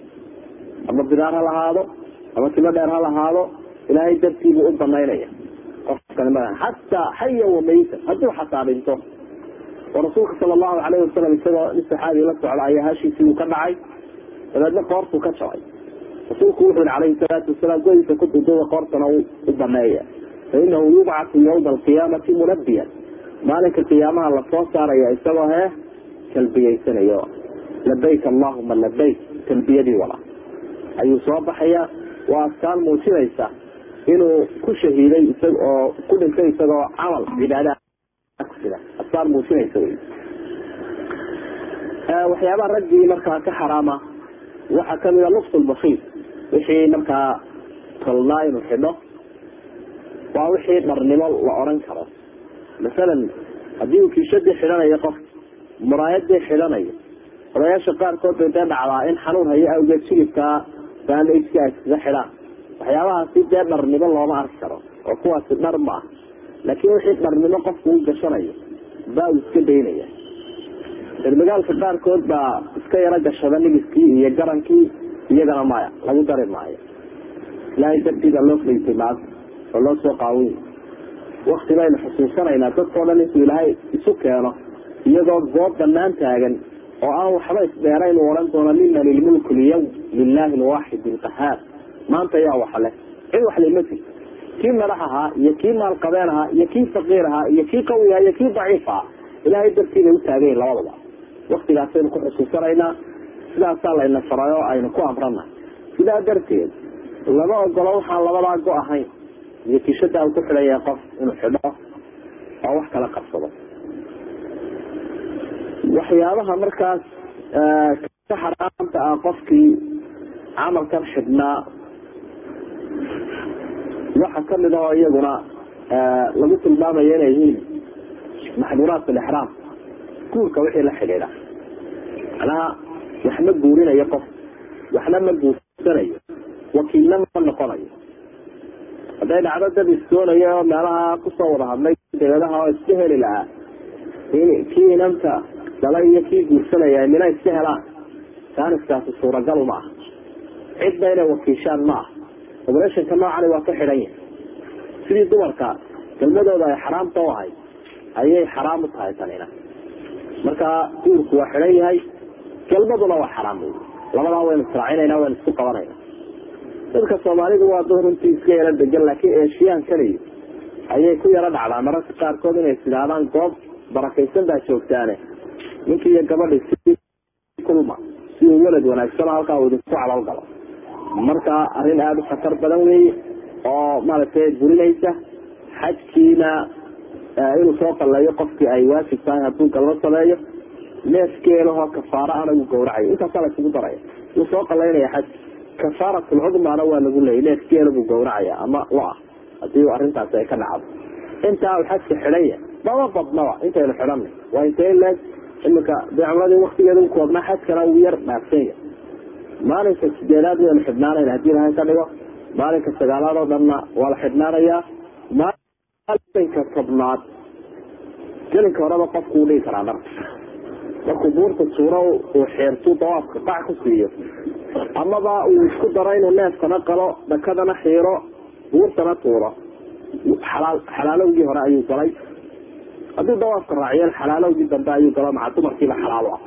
ama bidaar ha lahaado ama timo dheer ha lahaado ilaahay dartiibuu u banaynaya qofkani ma xataa xaya wamaytan hadduu xataa dhinto oo rasuulka sala allahu alayhi wasalam isagoo nin saxaabi la socda ayaa hashiisii uu ka dhacay dabeedna qoortuu ka jabay rasuulku wuxuu yihi calayhi salaatu wasalaam godiisa ku duduba qoortana u baneeya fa inahu yubcatu yawma alqiyaamati munabiyan maalinka qiyaamaha lasoo saaraya isagoo hee talbiyeysanayo labayk allahuma labayk talbiyadii wala ayuu soo baxaya waa askaan muujinaysa inuu ku shahiiday isag oo ku dhintay isagoo camal cibaada kusida askaan muujinaysa wy waxyaabaha raggii markaa ka xaraama waxaa kamida lubs lbasiir wixii markaa tolnaa inuu xidho waa wixii dharnimo la oran karo masalan haddii uu kiishadii xidhanayo qof muraayadii xidhanayo odayaasha qaarkood bay dee dhacdaa in xanuun hayo awgeed jilibkaa bandageka ay iskaga xidhaan waxyaabahaasi dee dharnimo looma arki karo oo kuwaasi dhar ma ah laakiin wixii dharnimo qofku u gashanayo baa uu iska daynaya reermagaalka qaarkood baa iska yaro gashada nigiskii iyo garankii iyagana maya lagu dari maayo ilaahay dartiida loo faysay maanta oo loo soo qaawin wakti baynu xusuusanaynaa dadkao dhan intuu ilaahay isu keeno iyagoo goob banaan taagan oo aan waxba isdheerayn u odhan doono liman ilmulku lyawm lilahi lwaaxid lqahaar maanta yaa waxa leh cid wax lema jirto kii madax ahaa iyo kii maalqabeen ahaa iyo kii faqiir ahaa iyo kii qawi ahaa iyo kii daciif ahaa ilaahay dartiibay utaagayin labadaba waktigaasaynu ku xusuusanaynaa sidaasaa layna faray oo aynu ku amrana sidaa darteed lama ogolo waxaan labadaa go ahayn iyo kishadaa uu ku xidhan yahay qof inuu xidho oo wax kala qabsado waxyaabaha markaas ka xaraamta ah qofkii camalkan xidhnaa waxa kamid ahoo iyaguna lagu tilmaamayo inay yihiin maxduuraat alixraam guurka wixii la xidhiidha macnaha wax ma guurinayo qof waxna ma guursanayo wakiilna ma noqonayo hadday dhacdo dad isdoonayo oo meelaha kusoo wada hadlay dabeedaha oo iska heli lahaa kii inanta dhalay iyo kii guursanaya mina iska helaan taaniskaasi suuragal ma aha cidna inay wakiishaan ma aha obreshonka noocani waa ka xidhan yahay sidii dumarka kelmadooda ay xaraamta u ahayd ayay xaraam u tahay tanina marka guurku waa xidhan yahay kelmaduna waa xaraam wey labadaa waynu israacinayna waynu isku qabanayna dadka soomaalidu waa dad runtii iska yaro degan laakiin eeshiyaan kaliya ayay ku yaro dhacdaa mararka qaarkood inay isidhaahdaan goob barakaysan baa joogtaane ninkii iyo gabadhi si kulma si uu welad wanaagsan halkaa uu idinku calal galo marka arrin aada u khatar badan weeye oo maaragtay burinaysa xajkiina inuu soo qalleeyo qofkii ay waajib tahay hadduu galbo sameeyo neefkeelahoo kafaaro ana uu gawracayo intaasaa la isugu daraya wuu soo qalaynaya xajki kafaaratulcudmaana waa lagu leeyay neefkeela buu gawracaya ama lo-ah hadii arrintaasi ay ka dhacdo intaa uu xajka xidhanya mama badnaba intaynu xidhanay waa intee leeg imika dee cumradii waktigeeda u koobnaa xajkana uu yar dhaafsanya maalinka sideedaad waynu xidhnaanayna hadii ilahay ka dhigo maalinka sagaalaad oo dhanna waa la xidhnaanayaa maalinka tobnaad gelinka horeba qofku uu dhigi karaa dharka markuu buurta suuro uu xeertuu dawaafka qac ku siiyo amaba uu isku daro inuu neefkana qalo dhakadana xiiro buurtana tuuro xalaal xalaalowgii hore ayuu galay hadduu dawaafka raaciyo xalaalowgii dambe ayuu galo maca dumarkiiba xalaalo ah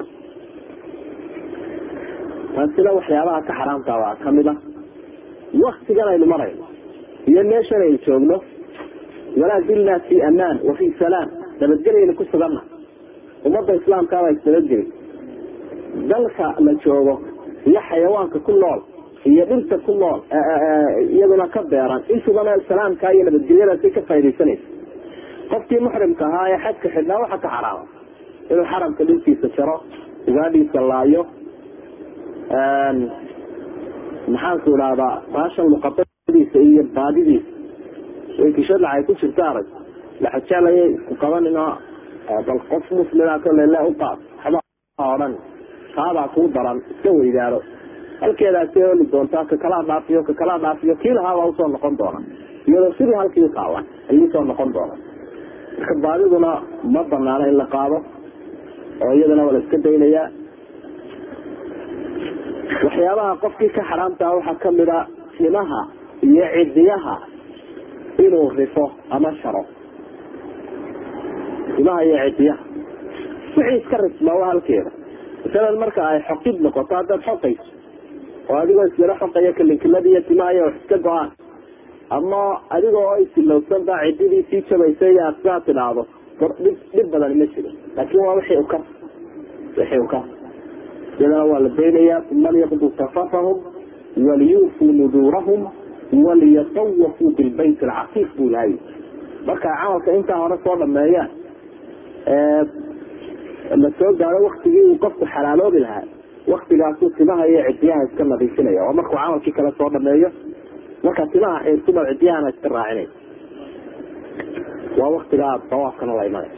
taasina waxyaabaha ka xaraamta baa kamid ah waktigan aynu marayno iyo meeshan aynu joogno walaa dilnaa fi amaan wa fi salaam nabadgelyaynu ku suganna ummadda islaamkaabaa isnabadgeli dalka la joogo iyo xayawaanka ku nool iyo dhirta ku nool iyaduna ka beeran intubana salaamka iyo nabadgelyadaasi ka faa'idaysanaysa qofkii muxrimka ahaa ee xajka xidhnaa waxa ka xaraama inuu xaramka dhulkiisa jaro ugaadhiisa laayo maxaanku idhahdaa baashan luqadadiisa iyo baadidiisa kishadlac ay ku jirto arag laxajaalayay isku qabanino bal qof muslima kole le uqaad waxba odhan taabaa kuu daran iska weydaaro halkeedaasi oli doontaa kakalaa dhaafiyo kakalaa dhaafiyo kii lahaabaa usoo noqon doona iyadoo sidii halkii uqaawan ayuu usoo noqon doona marka baadiduna ma banaano in la qaado oo iyadana waa la iska daynayaa waxyaabaha qofkii ka xaraamtaa waxaa kamid a timaha iyo cidiyaha inuu rifo ama sharo timaha iyo cidiyaha wixii iska rifmaa waa halkeeda masalan marka ay xoqid noqoto haddaad xoqayso oo adigoo islala xoqaya kalinkilada iyo timaha iyo wax iska go-aan ama adigoo oo isilowsan baa cididii sii jabaysa iyo aad sidaa tidhaahdo dhib dhib badan ma jiro laakin waa wixii uka wixii uka iyadana waa la daynayaa uma liyaqduu tafatahum waliyuufuu nuduurahum waliyatawafuu bilbayt alcaqiiq buu lahay markay camalka intaa hore soo dhameeyaan la soo gaaro waktigii uu qofku xalaaloobi lahaa waktigaasuu timaha iyo cidiyaha iska nadiifinaya oo markuu camalkii kale soo dhameeyo markaa timaha xiirtuma cidiyahana iska raacinay waa waktigaa dawaafkana la imanay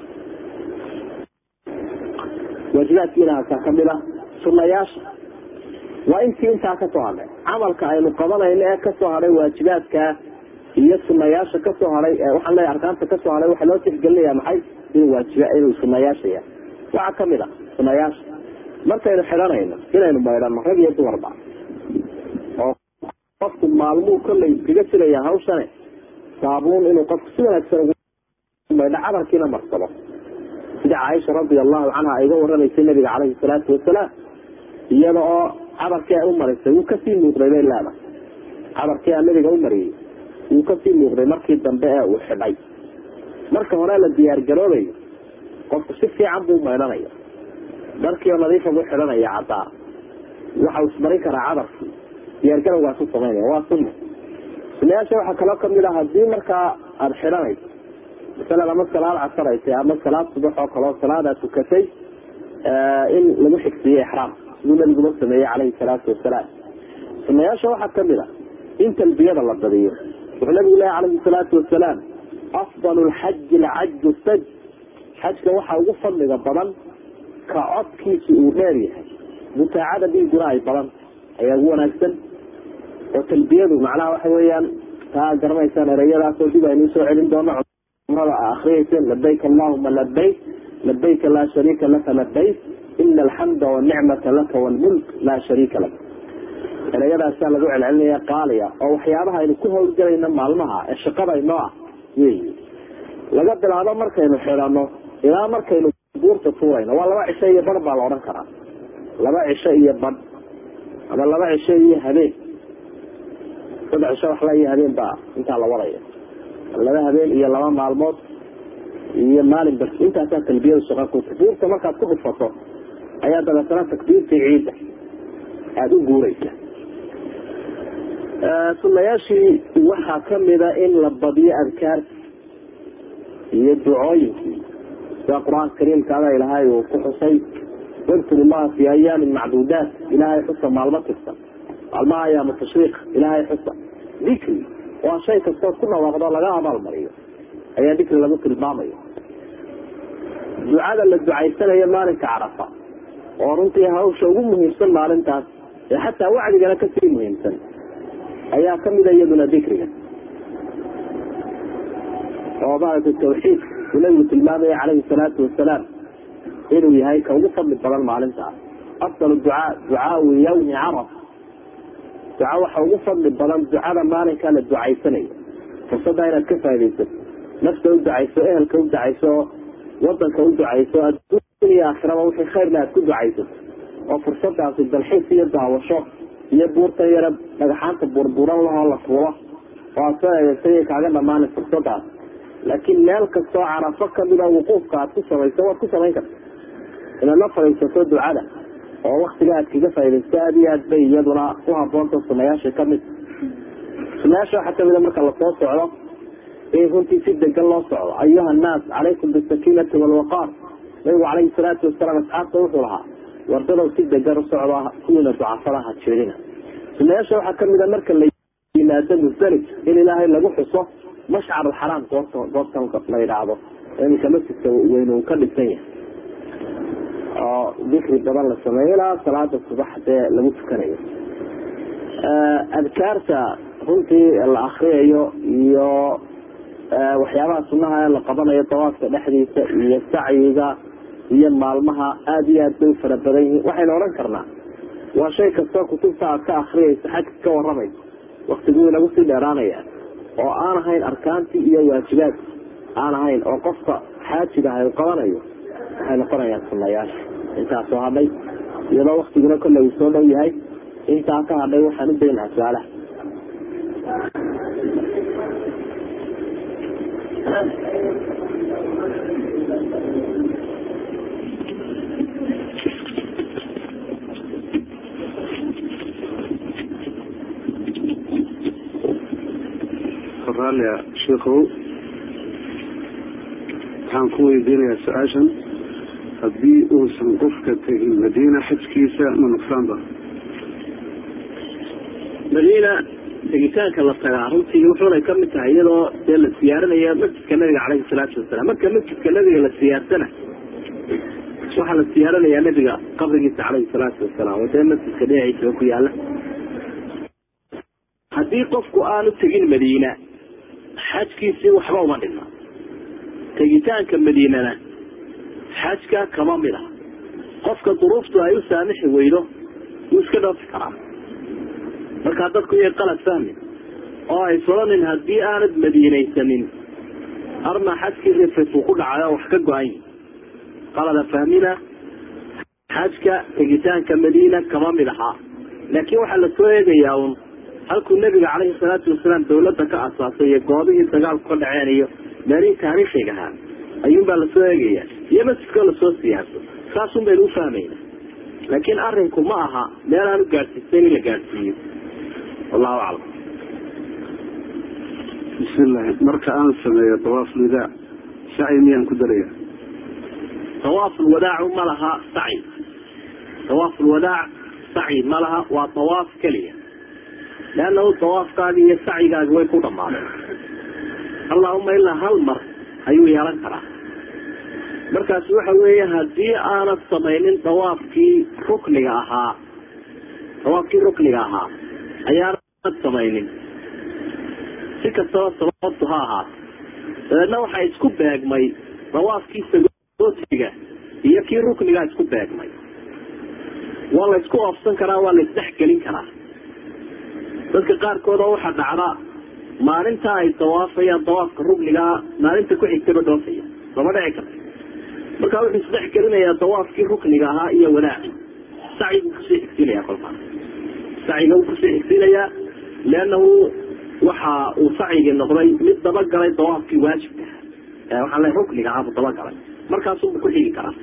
waajibaadkiinaasaa kamid ah sunayaasha waa intii intaa kasoo hadhay camalka aynu qabanayno ee kasoo hadhay waajibaadka iyo sunayaasha kasoo hadhay waxaan leeya arkaanta kasoo hadhay waxaa loo tixgelinaya maxay inuu waajib inuu sunayaasha yahay waxaa kamid a sunayaasha markaynu xidhanayno inaynu maydhano rag iyo dumarba oo qofku maalmuu kollay iskaga jiraya hawshane saabuun inuu qofku si wanaagsan ugu maydho camalkiina marsado sida caaisha radia allahu canha ay uga waramaysay nabiga caleyhi salaatu wasalaam iyada oo cabarkii ay u marisay wuu kasii muuqday bay leedahay cabarkii a nabiga u mariyey wuu kasii muuqday markii dambe ee uu xidhay marka hore la diyaar garoobayo qofku si fiican buu maydhanaya dharkii oo nadiifa buu xidhanaya caddaa waxa uu ismarin karaa cabarkii diyaargarowgaasu samaynaya waa sunna sunayaasha waxaa kaloo kamid ah hadii markaa aada xidhanayso masalan ama salaad casaraysay ama salaad subax oo kaleo salaadaa tukatay in lagu xigsiiyo ixraam siduu nabiguba sameeyey caleyhi salaatu wasalaam sunayaasha waxaa kamid a in talbiyada la badiyo wuxuu nabigu lehy caleyhi salaatu wasalaam afdal lxaji lcaju saj xajka waxaa ugu fadliga badan ka codkiisu uu dheer yahay mutaacada dhiiguna ay badan ayaa ugu wanaagsan oo talbiyadu macnaha waxa weeyaan taa garanaysaan ereyadaasoo dib aynu usoo celin doono cumrada a akriyaysen labayk allahuma labayk labayka laa shariika laka labayk ina alxamda wanicmata laka wlmulk laa shariika lak ereyadaasaa lagu celcelinaya qaaliya oo waxyaabaha aynu ku howlgelayno maalmaha ee shaqadaynoo ah wey laga bilaabo markaynu xidhano ilaa markaynu buurta tuurayno waa laba cisho iyo badh baa la odhan karaa laba cisho iyo badh ama laba cisho iyo habeen saddex cisho waxla iyo habeen baa intaa la wadaya laba habeen iyo laba maalmood iyo maalin bas intaasaa talbiyada shaqa ku buurta markaad ku dhufato ayaa dabeetana takbiirtii ciidda aada u guureysa sunayaashii waxaa kamida in la badiyo adkaarti iyo ducooyinkii sida qur-aanka kariimkaada ilaahay uu ku xusay wadkuru llaha fi ayaamin macduudaat ilaahay xusa maalmo tirsan maalmaha ayaamu tashriiq ilaahay xusa dikri waa shay kastood ku dhawaaqdo laga abaalmariyo ayaa dikri lagu tilmaamayo ducada la ducaysanayo maalinka carafa oo runtii hawsha ugu muhiimsan maalintaas ee xataa wacdigana kasii muhiimsan ayaa kamida iyaduna dikriga oo maaragtay tawxiid uu nabigu tilmaamaya calayhi salaatu wasalaam inuu yahay ka ugu fadli badan maalinta ah afdal ducaa ducaau yawmi caraf duca waxa ugu fadli badan ducada maalinkaa la ducaysanayo fursadda inaad ka faa'idaysato nafta u ducayso ehelka u ducayso wadanka u ducayso adduun iyo aakhiraba wixii khayrna aad ku ducaysato oo fursadaasi dalxiis iyo daawasho iyo buurtan yara dhagaxaanta burburan lahoo la fuulo oo aad soo eedeysay kaaga dhamaana fursadaas laakiin meel kastoo carafo kamida wuquufka aad ku samayso waad ku samayn karta inaad la fadhiisato ducada oo waktiga aad kaga faa'idaysto aad iyo aad bay iyaduna u haboonta sunayaasha kamid sunayaasha waxaa kamida marka lasoo socdo in runtii si degan loo socdo ayuha annaas calaykum bisakiinati walwaqaar nabigu calayhi salaatu wasalaam asxaabta wuxuu lahaa wardadow si degan u socdo kuwiina ducafadaha jeedina sunayaasha waxaa kamida marka la yimaado musdalif in ilaahay lagu xuso mashcar alxaraam goorta goortan la yidhaahdo iminka masjidka weyn uu ka dhisan yahay oo dikri badan la sameeyo ilaa salaada subax dee lagu tukanayo adkaarta runtii la akriyayo iyo waxyaabaha sunaha ee la qabanayo dawaafka dhexdiisa iyo sacyiga iyo maalmaha aada iyo aad bay u fara badan yihiin waxaynu odhan karnaa waa shay kastoo kutubta aad ka akriyayso xagka ka waramayso waktiguu inagu sii dheeraanaya oo aan ahayn arkaantii iyo waajibaadki aan ahayn oo qofka xaajigaha u qabanayo waxay noqonayaan sunayaasha intaasoo hadhay iyadoo waktiguna kolle uu soo dhow yahay intaa ka hadhay waxaan u daynaha su-aalaha raallia sheikow waxaan ku weydiinayaa su-aashan haddii uusan qofka tegin madiina xajkiisa ma nuqsaanba madiina tegitaanka la tagaa runtii wuxuunay kamid tahay iyadoo dee la siyaaranayo masjidka nabiga caleyhi salaatu wasalaam marka masjidka nabiga la siyaarsana waxaa la siyaaranayaa nabiga qabrigiisa caleyhi salaatu wasalaam oo dee masjidka dhinaciisaba ku yaala haddii qofku aanu tegin madiina xajkiisii waxba uma dhigna tegitaanka madiinana xajka kama mid ah qofka duruuftu ay u saamixi weydo wuu iska dhoofi karaa markaa dadku iyay qalad fahmi oo ay solanin haddii aanad madiinaysanin arma xajkii rifrituu ku dhacay oo wax ka go-an yihi qalada fahmina xajka tegitaanka madiina kama mid ahaa laakiin waxaa lasoo eegayaa un halkuu nabiga caleyhi salaatu wasalaam dawladda ka asaasay iyo goobihii dagaalku ka dhaceen iyo meelihii taariikhiga ahaa ayuunbaa lasoo eegaya iyo masjidkoo lasoo siyaarso saasun baynu u fahmayna laakiin arinku ma aha meel aan u gaadhsiisayn in la gaadhsiiyo wallahu aclam bismillahi marka aan sameeyo dawaaf lidaac sacyi miyaan ku daraya tawaaful wadaacu ma laha sacyi tawaaful wadaac sacyi ma laha waa tawaaf keliya leannahu tawaafkaagi iyo sacyigaagi way ku dhamaadeen allahuma ilaa hal mar ayuu yeelan karaa markaas waxa weeye haddii aanad samaynin dawaafkii rukniga ahaa dawaafkii rukniga ahaa ayaanad samaynin si kastaba sababtu ha ahaato dabeedna waxaa isku beegmay dawaafkii sagootiga iyo kii ruknigaa isku beegmay waa la isku oofsan karaa waa la isdhexgelin karaa dadka qaarkood oo waxaa dhacda maalinta ay dawaafayaan dawaafka ruknigaa maalinta ku xigtaba dhoofaya lama dhici karta markaa wuxuu isdhex gelinayaa dawaafkii rukniga ahaa iyo wadaaci sacyigu kusii xigsiinaya kolkaa sacyiga wuu kusii xigsiinayaa leannahu waxa uu sacyigii noqday mid dabagalay dawaafkii waajibka ah waxaa le rukniga ahaa buu dabagalay markaasubu ku xigi karaa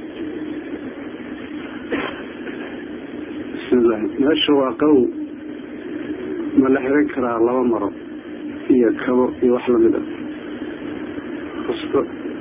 bismillahi meesha waa qaw ma la xiran karaa laba maro iyo kabo iyo wax lamid ah usto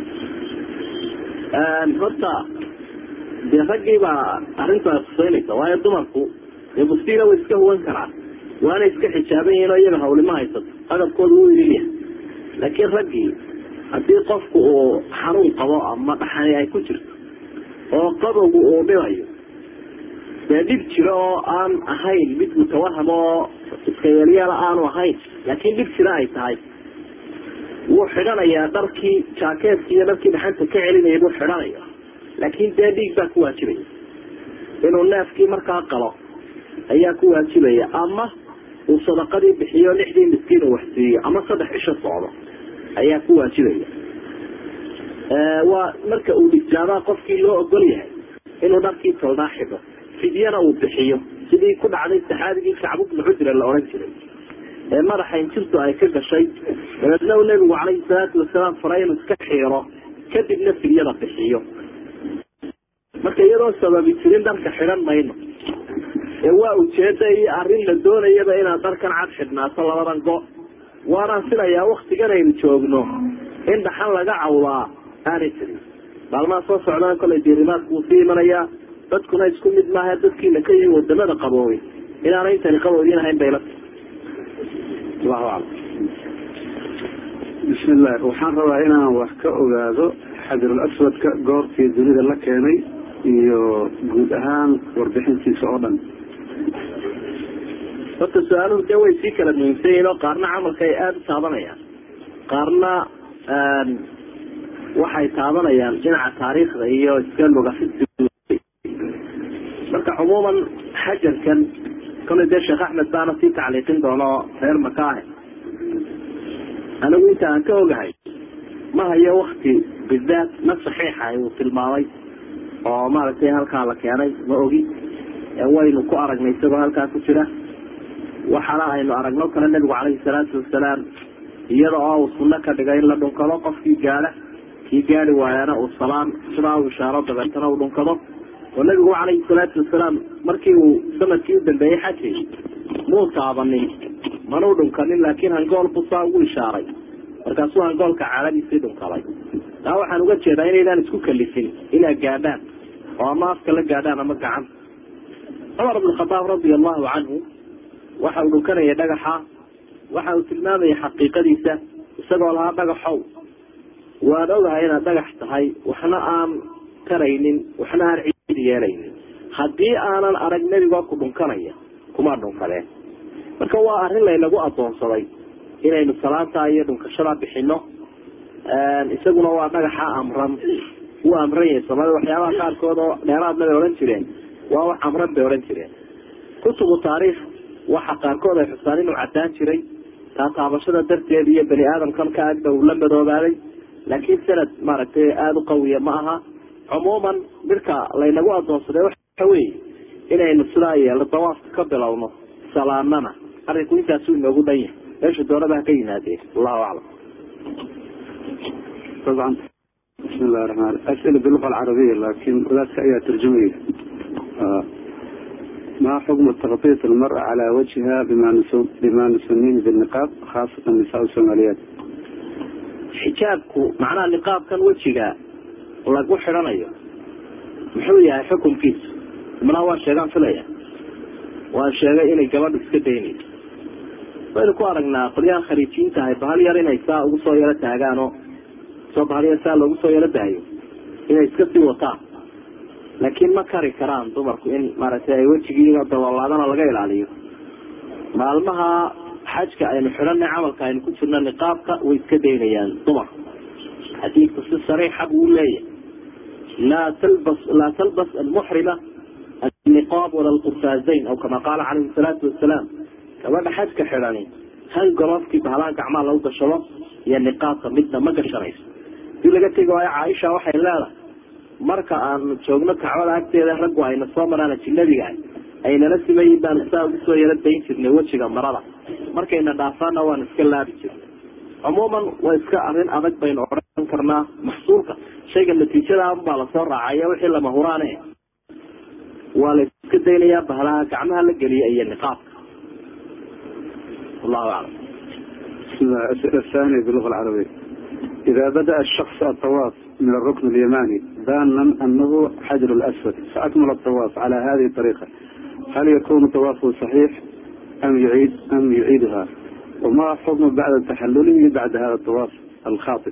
horta dee raggii baa arrintaas kusaynaysa waayo dumarku dee bustiina way iska huwan karaan waana iska xijaaban yihiin oo iyaga hawlima haysato agabkooda wuu idilyahay laakiin raggii haddii qofku uu xanuun qabo ama dhaxani ay ku jirto oo qabowgu uu dhibayo dee dhib jiro oo aan ahayn mid mutawaham oo iska yeelyeela aanu ahayn laakiin dhib jiro ay tahay wuu xidhanayaa dharkii jaakeetkii iyo dharkii dhaxanta ka celinaya buu xidhanaya laakiin dee dhiig baa ku waajibaya inuu neefkii markaa qalo ayaa ku waajibaya ama uu sadaqadii bixiyo lixdii miskiin uu waxsiiyo ama saddex cisho socdo ayaa ku waajibaya waa marka uu dhigjaabaa qofkii loo ogol yahay inuu dharkii tolnaa xidho fidyana uu bixiyo sidii ku dhacday saxaabigii kacbu bnu cujra la odhan jiray ee madaxa injirtu ay ka gashay dabeedna uu nebigu calayhi salaatu wasalaam faray inuu iska xiiro kadibna fidyada bixiyo marka iyadoo sababi jirin dharka xidhan mayno ee waa ujeeda iyo arrin la doonayaba inaad dharkan cad xidhnaato labadan go waanaan filayaa waktigan aynu joogno in dhaxan laga cawdaa aanay jirin maalmaha soo socdaan kolay diirimaadku wuu sii imanayaa dadkuna isku mid maaha dadkiina ka yihi wadamada qaboobay inaana intani qaboodin ahayn bayla allahu aclam bismillahi waxaan rabaa inaan wax ka ogaado xajarul aswadka goortii dunida la keenay iyo guud ahaan warbixintiisa oo dhan horta su-aaluhu dee way sii kala muhiimsan yihiin oo qaarna camalka ay aada u taabanayaan qaarna waxay taabanayaan dhinaca taariikhda iyo iska lugafid marka cumuuman xajarkan kolay dee sheekh axmed baana sii tacliiqin doono reer makaahe anigu inta aan ka ogahay ma hayo wakti bidaat na saxiixa uu tilmaamay oo maaragtay halkaa la keenay ma ogi waynu ku aragnay isagoo halkaa ku jira waxaana aynu aragno kale nabigu calayhi salaatu wasalaam iyada oo uu sunno ka dhigay in la dhunkado qofkii gaadha kii gaadi waayana uu salaan sidaa u ishaaro dabeetana uu dhunkado oo nabigu calayhi salaatu wasalaam markii uu sanadkii u dambeeyey xajay muu taabanin manuu dhunkanin laakiin hangool buu saa ugu ishaaray markaasuu hangoolka caaladiisii dhunkaday taa waxaan uga jeedaa inaydaan isku kalifin inaad gaadhaan oo ama afka la gaadhaan ama gacan cumar bn khadaab radia allahu canhu waxa uu dhunkanaya dhagaxa waxa uu tilmaamaya xaqiiqadiisa isagoo lahaa dhagaxow waan ogahay inaad dhagax tahay waxna aan karaynin waxna aan ciid yeelaynin haddii aanan arag nebigoo ku dhunkanaya kuma dhunkadeen marka waa arrin laynagu adoonsaday inaynu salaantaa iyo dhunkashadaa bixino isaguna waa dhagaxa amran wuu amran yahay soomaalida waxyaabaha qaarkood oo dheeraadna bay odhan jireen waa wax amran bay odhan jireen kutubu taariikh waxa qaarkood ay xusaan inuu cadaan jiray taa taabashada darteed iyo bani aadamkan ka agda uu la madoobaaday laakiin sanad maaragtay aada u qawiya ma aha cumuuman midka laynagu adoonsaday waxa weeye inaynu sidaa yeelo dawaafka ka bilowno salaanana arrinku intaasuu inoogu dhan yahay meesha doonaba ha ka yimaadeen allahu aclam طبعا بسم الله الرحمن الرحيم أسئلة باللغة العربية لكن ذاتك أيها ترجمية آه. ما حكم تغطية المرأة على وجهها بما نسو... بما نسميه بالنقاب خاصة النساء الصوماليات xijaabku macnaha niqaabkan wejiga lagu xidhanayo muxuu yahay xukunkiisu imnaa waa sheegaan filaya waa sheegay inay gabadha iska daynayso waynu ku aragnaa qolyaha khariijiinta ahay bahal yar inay saa ugu soo yaro taagaanoo soo bahal yar saa loogu soo yaro daayo inay iska sii wataan laakiin ma kari karaan dumarku in maaragtay ay wejigiiga dabolaadana laga ilaaliyo maalmaha xajka aynu xidhanay camalka aynu ku jirno niqaabka way iska daynayaan dumarku xadiidku si sariixa buu leeyahay laa talbas laa talbas almuxrima alniqaab wala alqurfaazayn aw kama qaala calayhi salaatu wasalaam gabadha xajka xidhani han golofkii bahalaha gacmaha lagu gashado iyo niqaabka midna ma gashanayso hadii laga tegi waayo caaisha waxay leedahay marka aanu joogno kacbada agteeda raggu ayna soo maraan ajinabiga aynala simayin baanu saa ugu soo yaro dayn jirnay wejiga marada markayna dhaafaana waan iska laabi jirnay cumuuman waa iska arrin adag baynu odhan karnaa maxsuulka shayga natiijada baa lasoo raacaya wixii lama huraane waa la iska daynayaa bahalaha gacmaha la geliya iyo niqaabka wallahu aclam بسم الله الأسئلة الثانية باللغة العربية إذا بدأ الشخص الطواف من الركن اليماني ظانا أنه حجر الأسود فأكمل الطواف على هذه الطريقة هل يكون طوافه صحيح أم يعيد أم يعيدها وما حكم بعد تحلله بعد هذا الطواف الخاطئ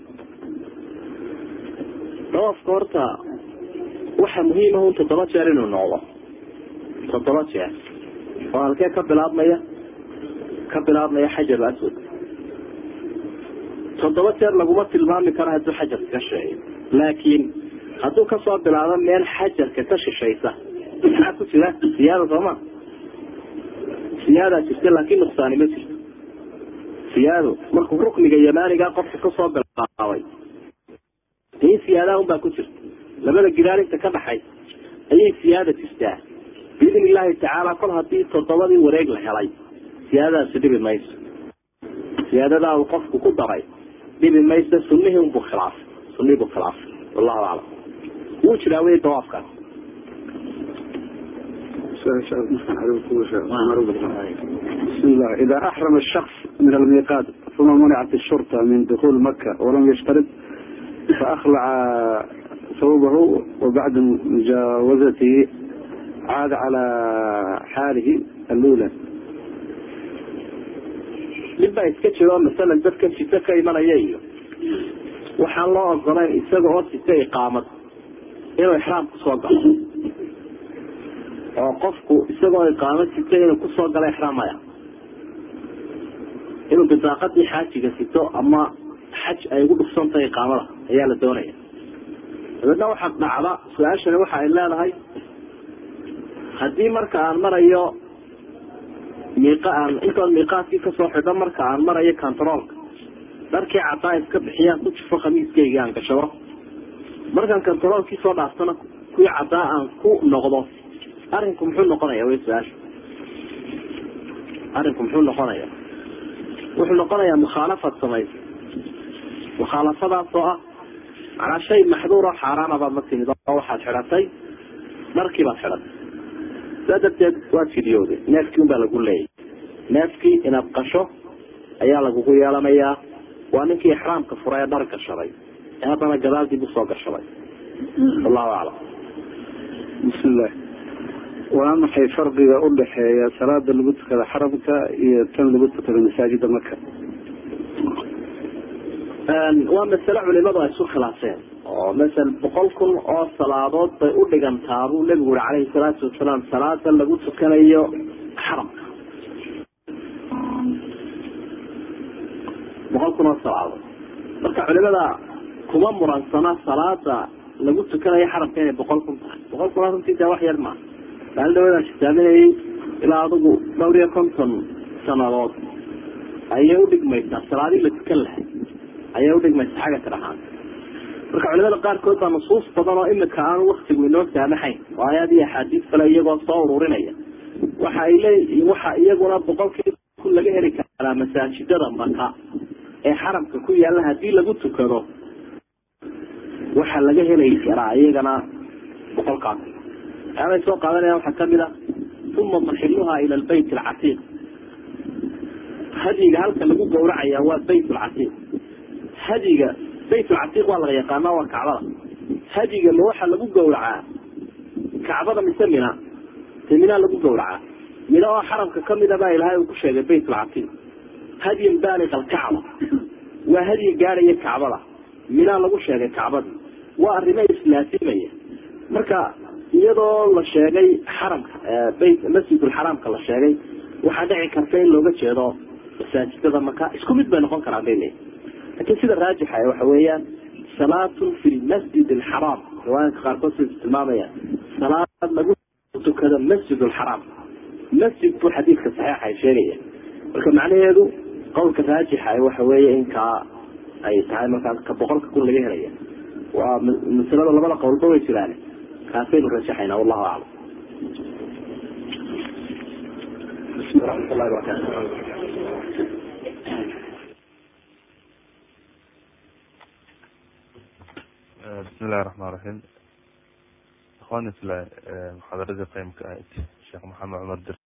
dawaafka horta waxa muhiima un toddoba jeer inuu noqdo toddoba jeer oo halkee ka bilaabmaya ka bilaabmaya xajar aswad toddoba jeer laguma tilmaami karo hadduu xajarka ka sheeyo laakiin hadduu kasoo bilaabo meel xajarka ka shishaysa maxaa ku jira siyaada sooma siyaadaa jirta laakiin nuqsaani ma jirto siyaado markuu rukniga yamaaniga qofka kasoo bilaabay in siyaadaha unbaa ku jirta labada gidaalinta ka dhaxay ayay siyaada jirtaa biidn illaahi tacaala kol hadii toddobadii wareeg la helay siyaadadaasi dhibi mayso siyaadadaa uu qofku ku daray dhibi mayso sunihii unbuu khilaafay sunihii buu khilaafay wallahu aclam wuu jiraa wey dawaafkaas بسم الله إذا أحرم الشخص من الميقات ثم منعت الشرطة من دخول مكة ولم يشترط فأخلع ثوبه وبعد مجاوزته عاد على حاله الأولى nin baa iska jiro masalan dadkan sito ka imanaya iyo waxaan loo ogolayn isaga oo sito iqaamad inuu ixraam kusoo galo oo qofku isagoo iqaamad sito inuu kusoo galo ixraam maya inuu bidaaqadii xaajiga sito ama xaj ay ugu dhufsantahay iqaamada ayaa la doonaya dabeedna waxaa dhacda su-aashani waxa ay leedahay haddii marka aan marayo miiqa aan intoon miiqaadkii kasoo xidho marka aan marayo controolka dharkii cadaa iska bixiyaan ku jufo khamiiskayga aan gashado markaan controolkii soo dhaaftana kuwii cadaa aan ku noqdo arinku muxuu noqonaya way su-aasha arinku muxuu noqonaya wuxuu noqonayaa mukhaalafad samaysa mukhaalafadaas oo ah macnaa shay maxduur oo xaaraana baad la timid oo waxaad xidhatay dharkii baad xidhatay saa darteed waad fidiyooday neefkii un baa lagu leeyay neefkii inaad qasho ayaa lagugu yeelanayaa waa ninkii ixraamka fura ee dhar gashaday ee haddana gadaal dib usoo gashaday wallahu aclam بسم الله waa maxay farqiga u dhexeeya salaada lagu tukada xaramka iyo tan lagu tukada masaajida maka waa masale culimadu ay isu khilaafeen oo masel boqol kun oo salaadood bay u dhigantaa buu nebigu uri calayhi salaatu wasalaam salaada lagu tukanayo xaramka boqol kun oo salaadood marka culimada kuma muransana salaada lagu tukanayo xaramka inay boqol kun tahay boqol kun runtii dee wax yar maa maalin dhawadaan xisaaminayay ilaa adigu dhowr iyo konton sanadood ayay udhigmaysaa salaadii la tukan lahay ayay udhigmaysaa xagga tirahaan marka culimada qaarkood baa nusuus badan oo imika aanu waktigu inoo saamaxayn oo ayaad iyo axaadiis kale iyagoo soo ururinaya waxa ay leeyihiin waxa iyaguna boqolkii kun laga heli karaa masaajidada maka ee xaramka ku yaalla hadii lagu tukado waxaa laga heli karaa iyagana boqolkaas waxyaabay soo qaadanayaan waxaa kamid a uma maxiluha ila lbayt alcatiiq hadyiga halka lagu gawracaya waa bayt lcatiiq hadyiga bayt lcatiiq waa laga yaqaana waa kacbada hadyiga ma waxaa lagu gawracaa kacbada mise mina te minaa lagu gawracaa mina oo xaramka kamida baa ilahay uu ku sheegay bayt lcatiiq hadyin baaliq alkacba waa hadyi gaadhaya kacbada minaa lagu sheegay kacbadii waa arrimo islaasimaya marka iyadoo la sheegay xaramka bayt masjidulxaraamka la sheegay waxaa dhici karta in looga jeedo masaajidada maka isku mid bay noqon karaan bay leeyihin lakin sida raajixa waxa weeyaan salaatun fi lmasjid alxaraam riwaayanka qaarkood sida tilmaamayaan salaad lagu tukado masjid alxaraam masjid buu xadiidka saxiixa ay sheegaya marka macnaheedu qowlka raajixa waxa weeye in kaa ay tahay markaas ka boqolka kun laga helaya waa masalada labada qowlba way jiraan kaasaynu rajaxayna wallahu aclam raxmatullahi barakatu بسم الله الرحمن الرحيم اخواني في محاضرة قيمك شيخ محمد عمر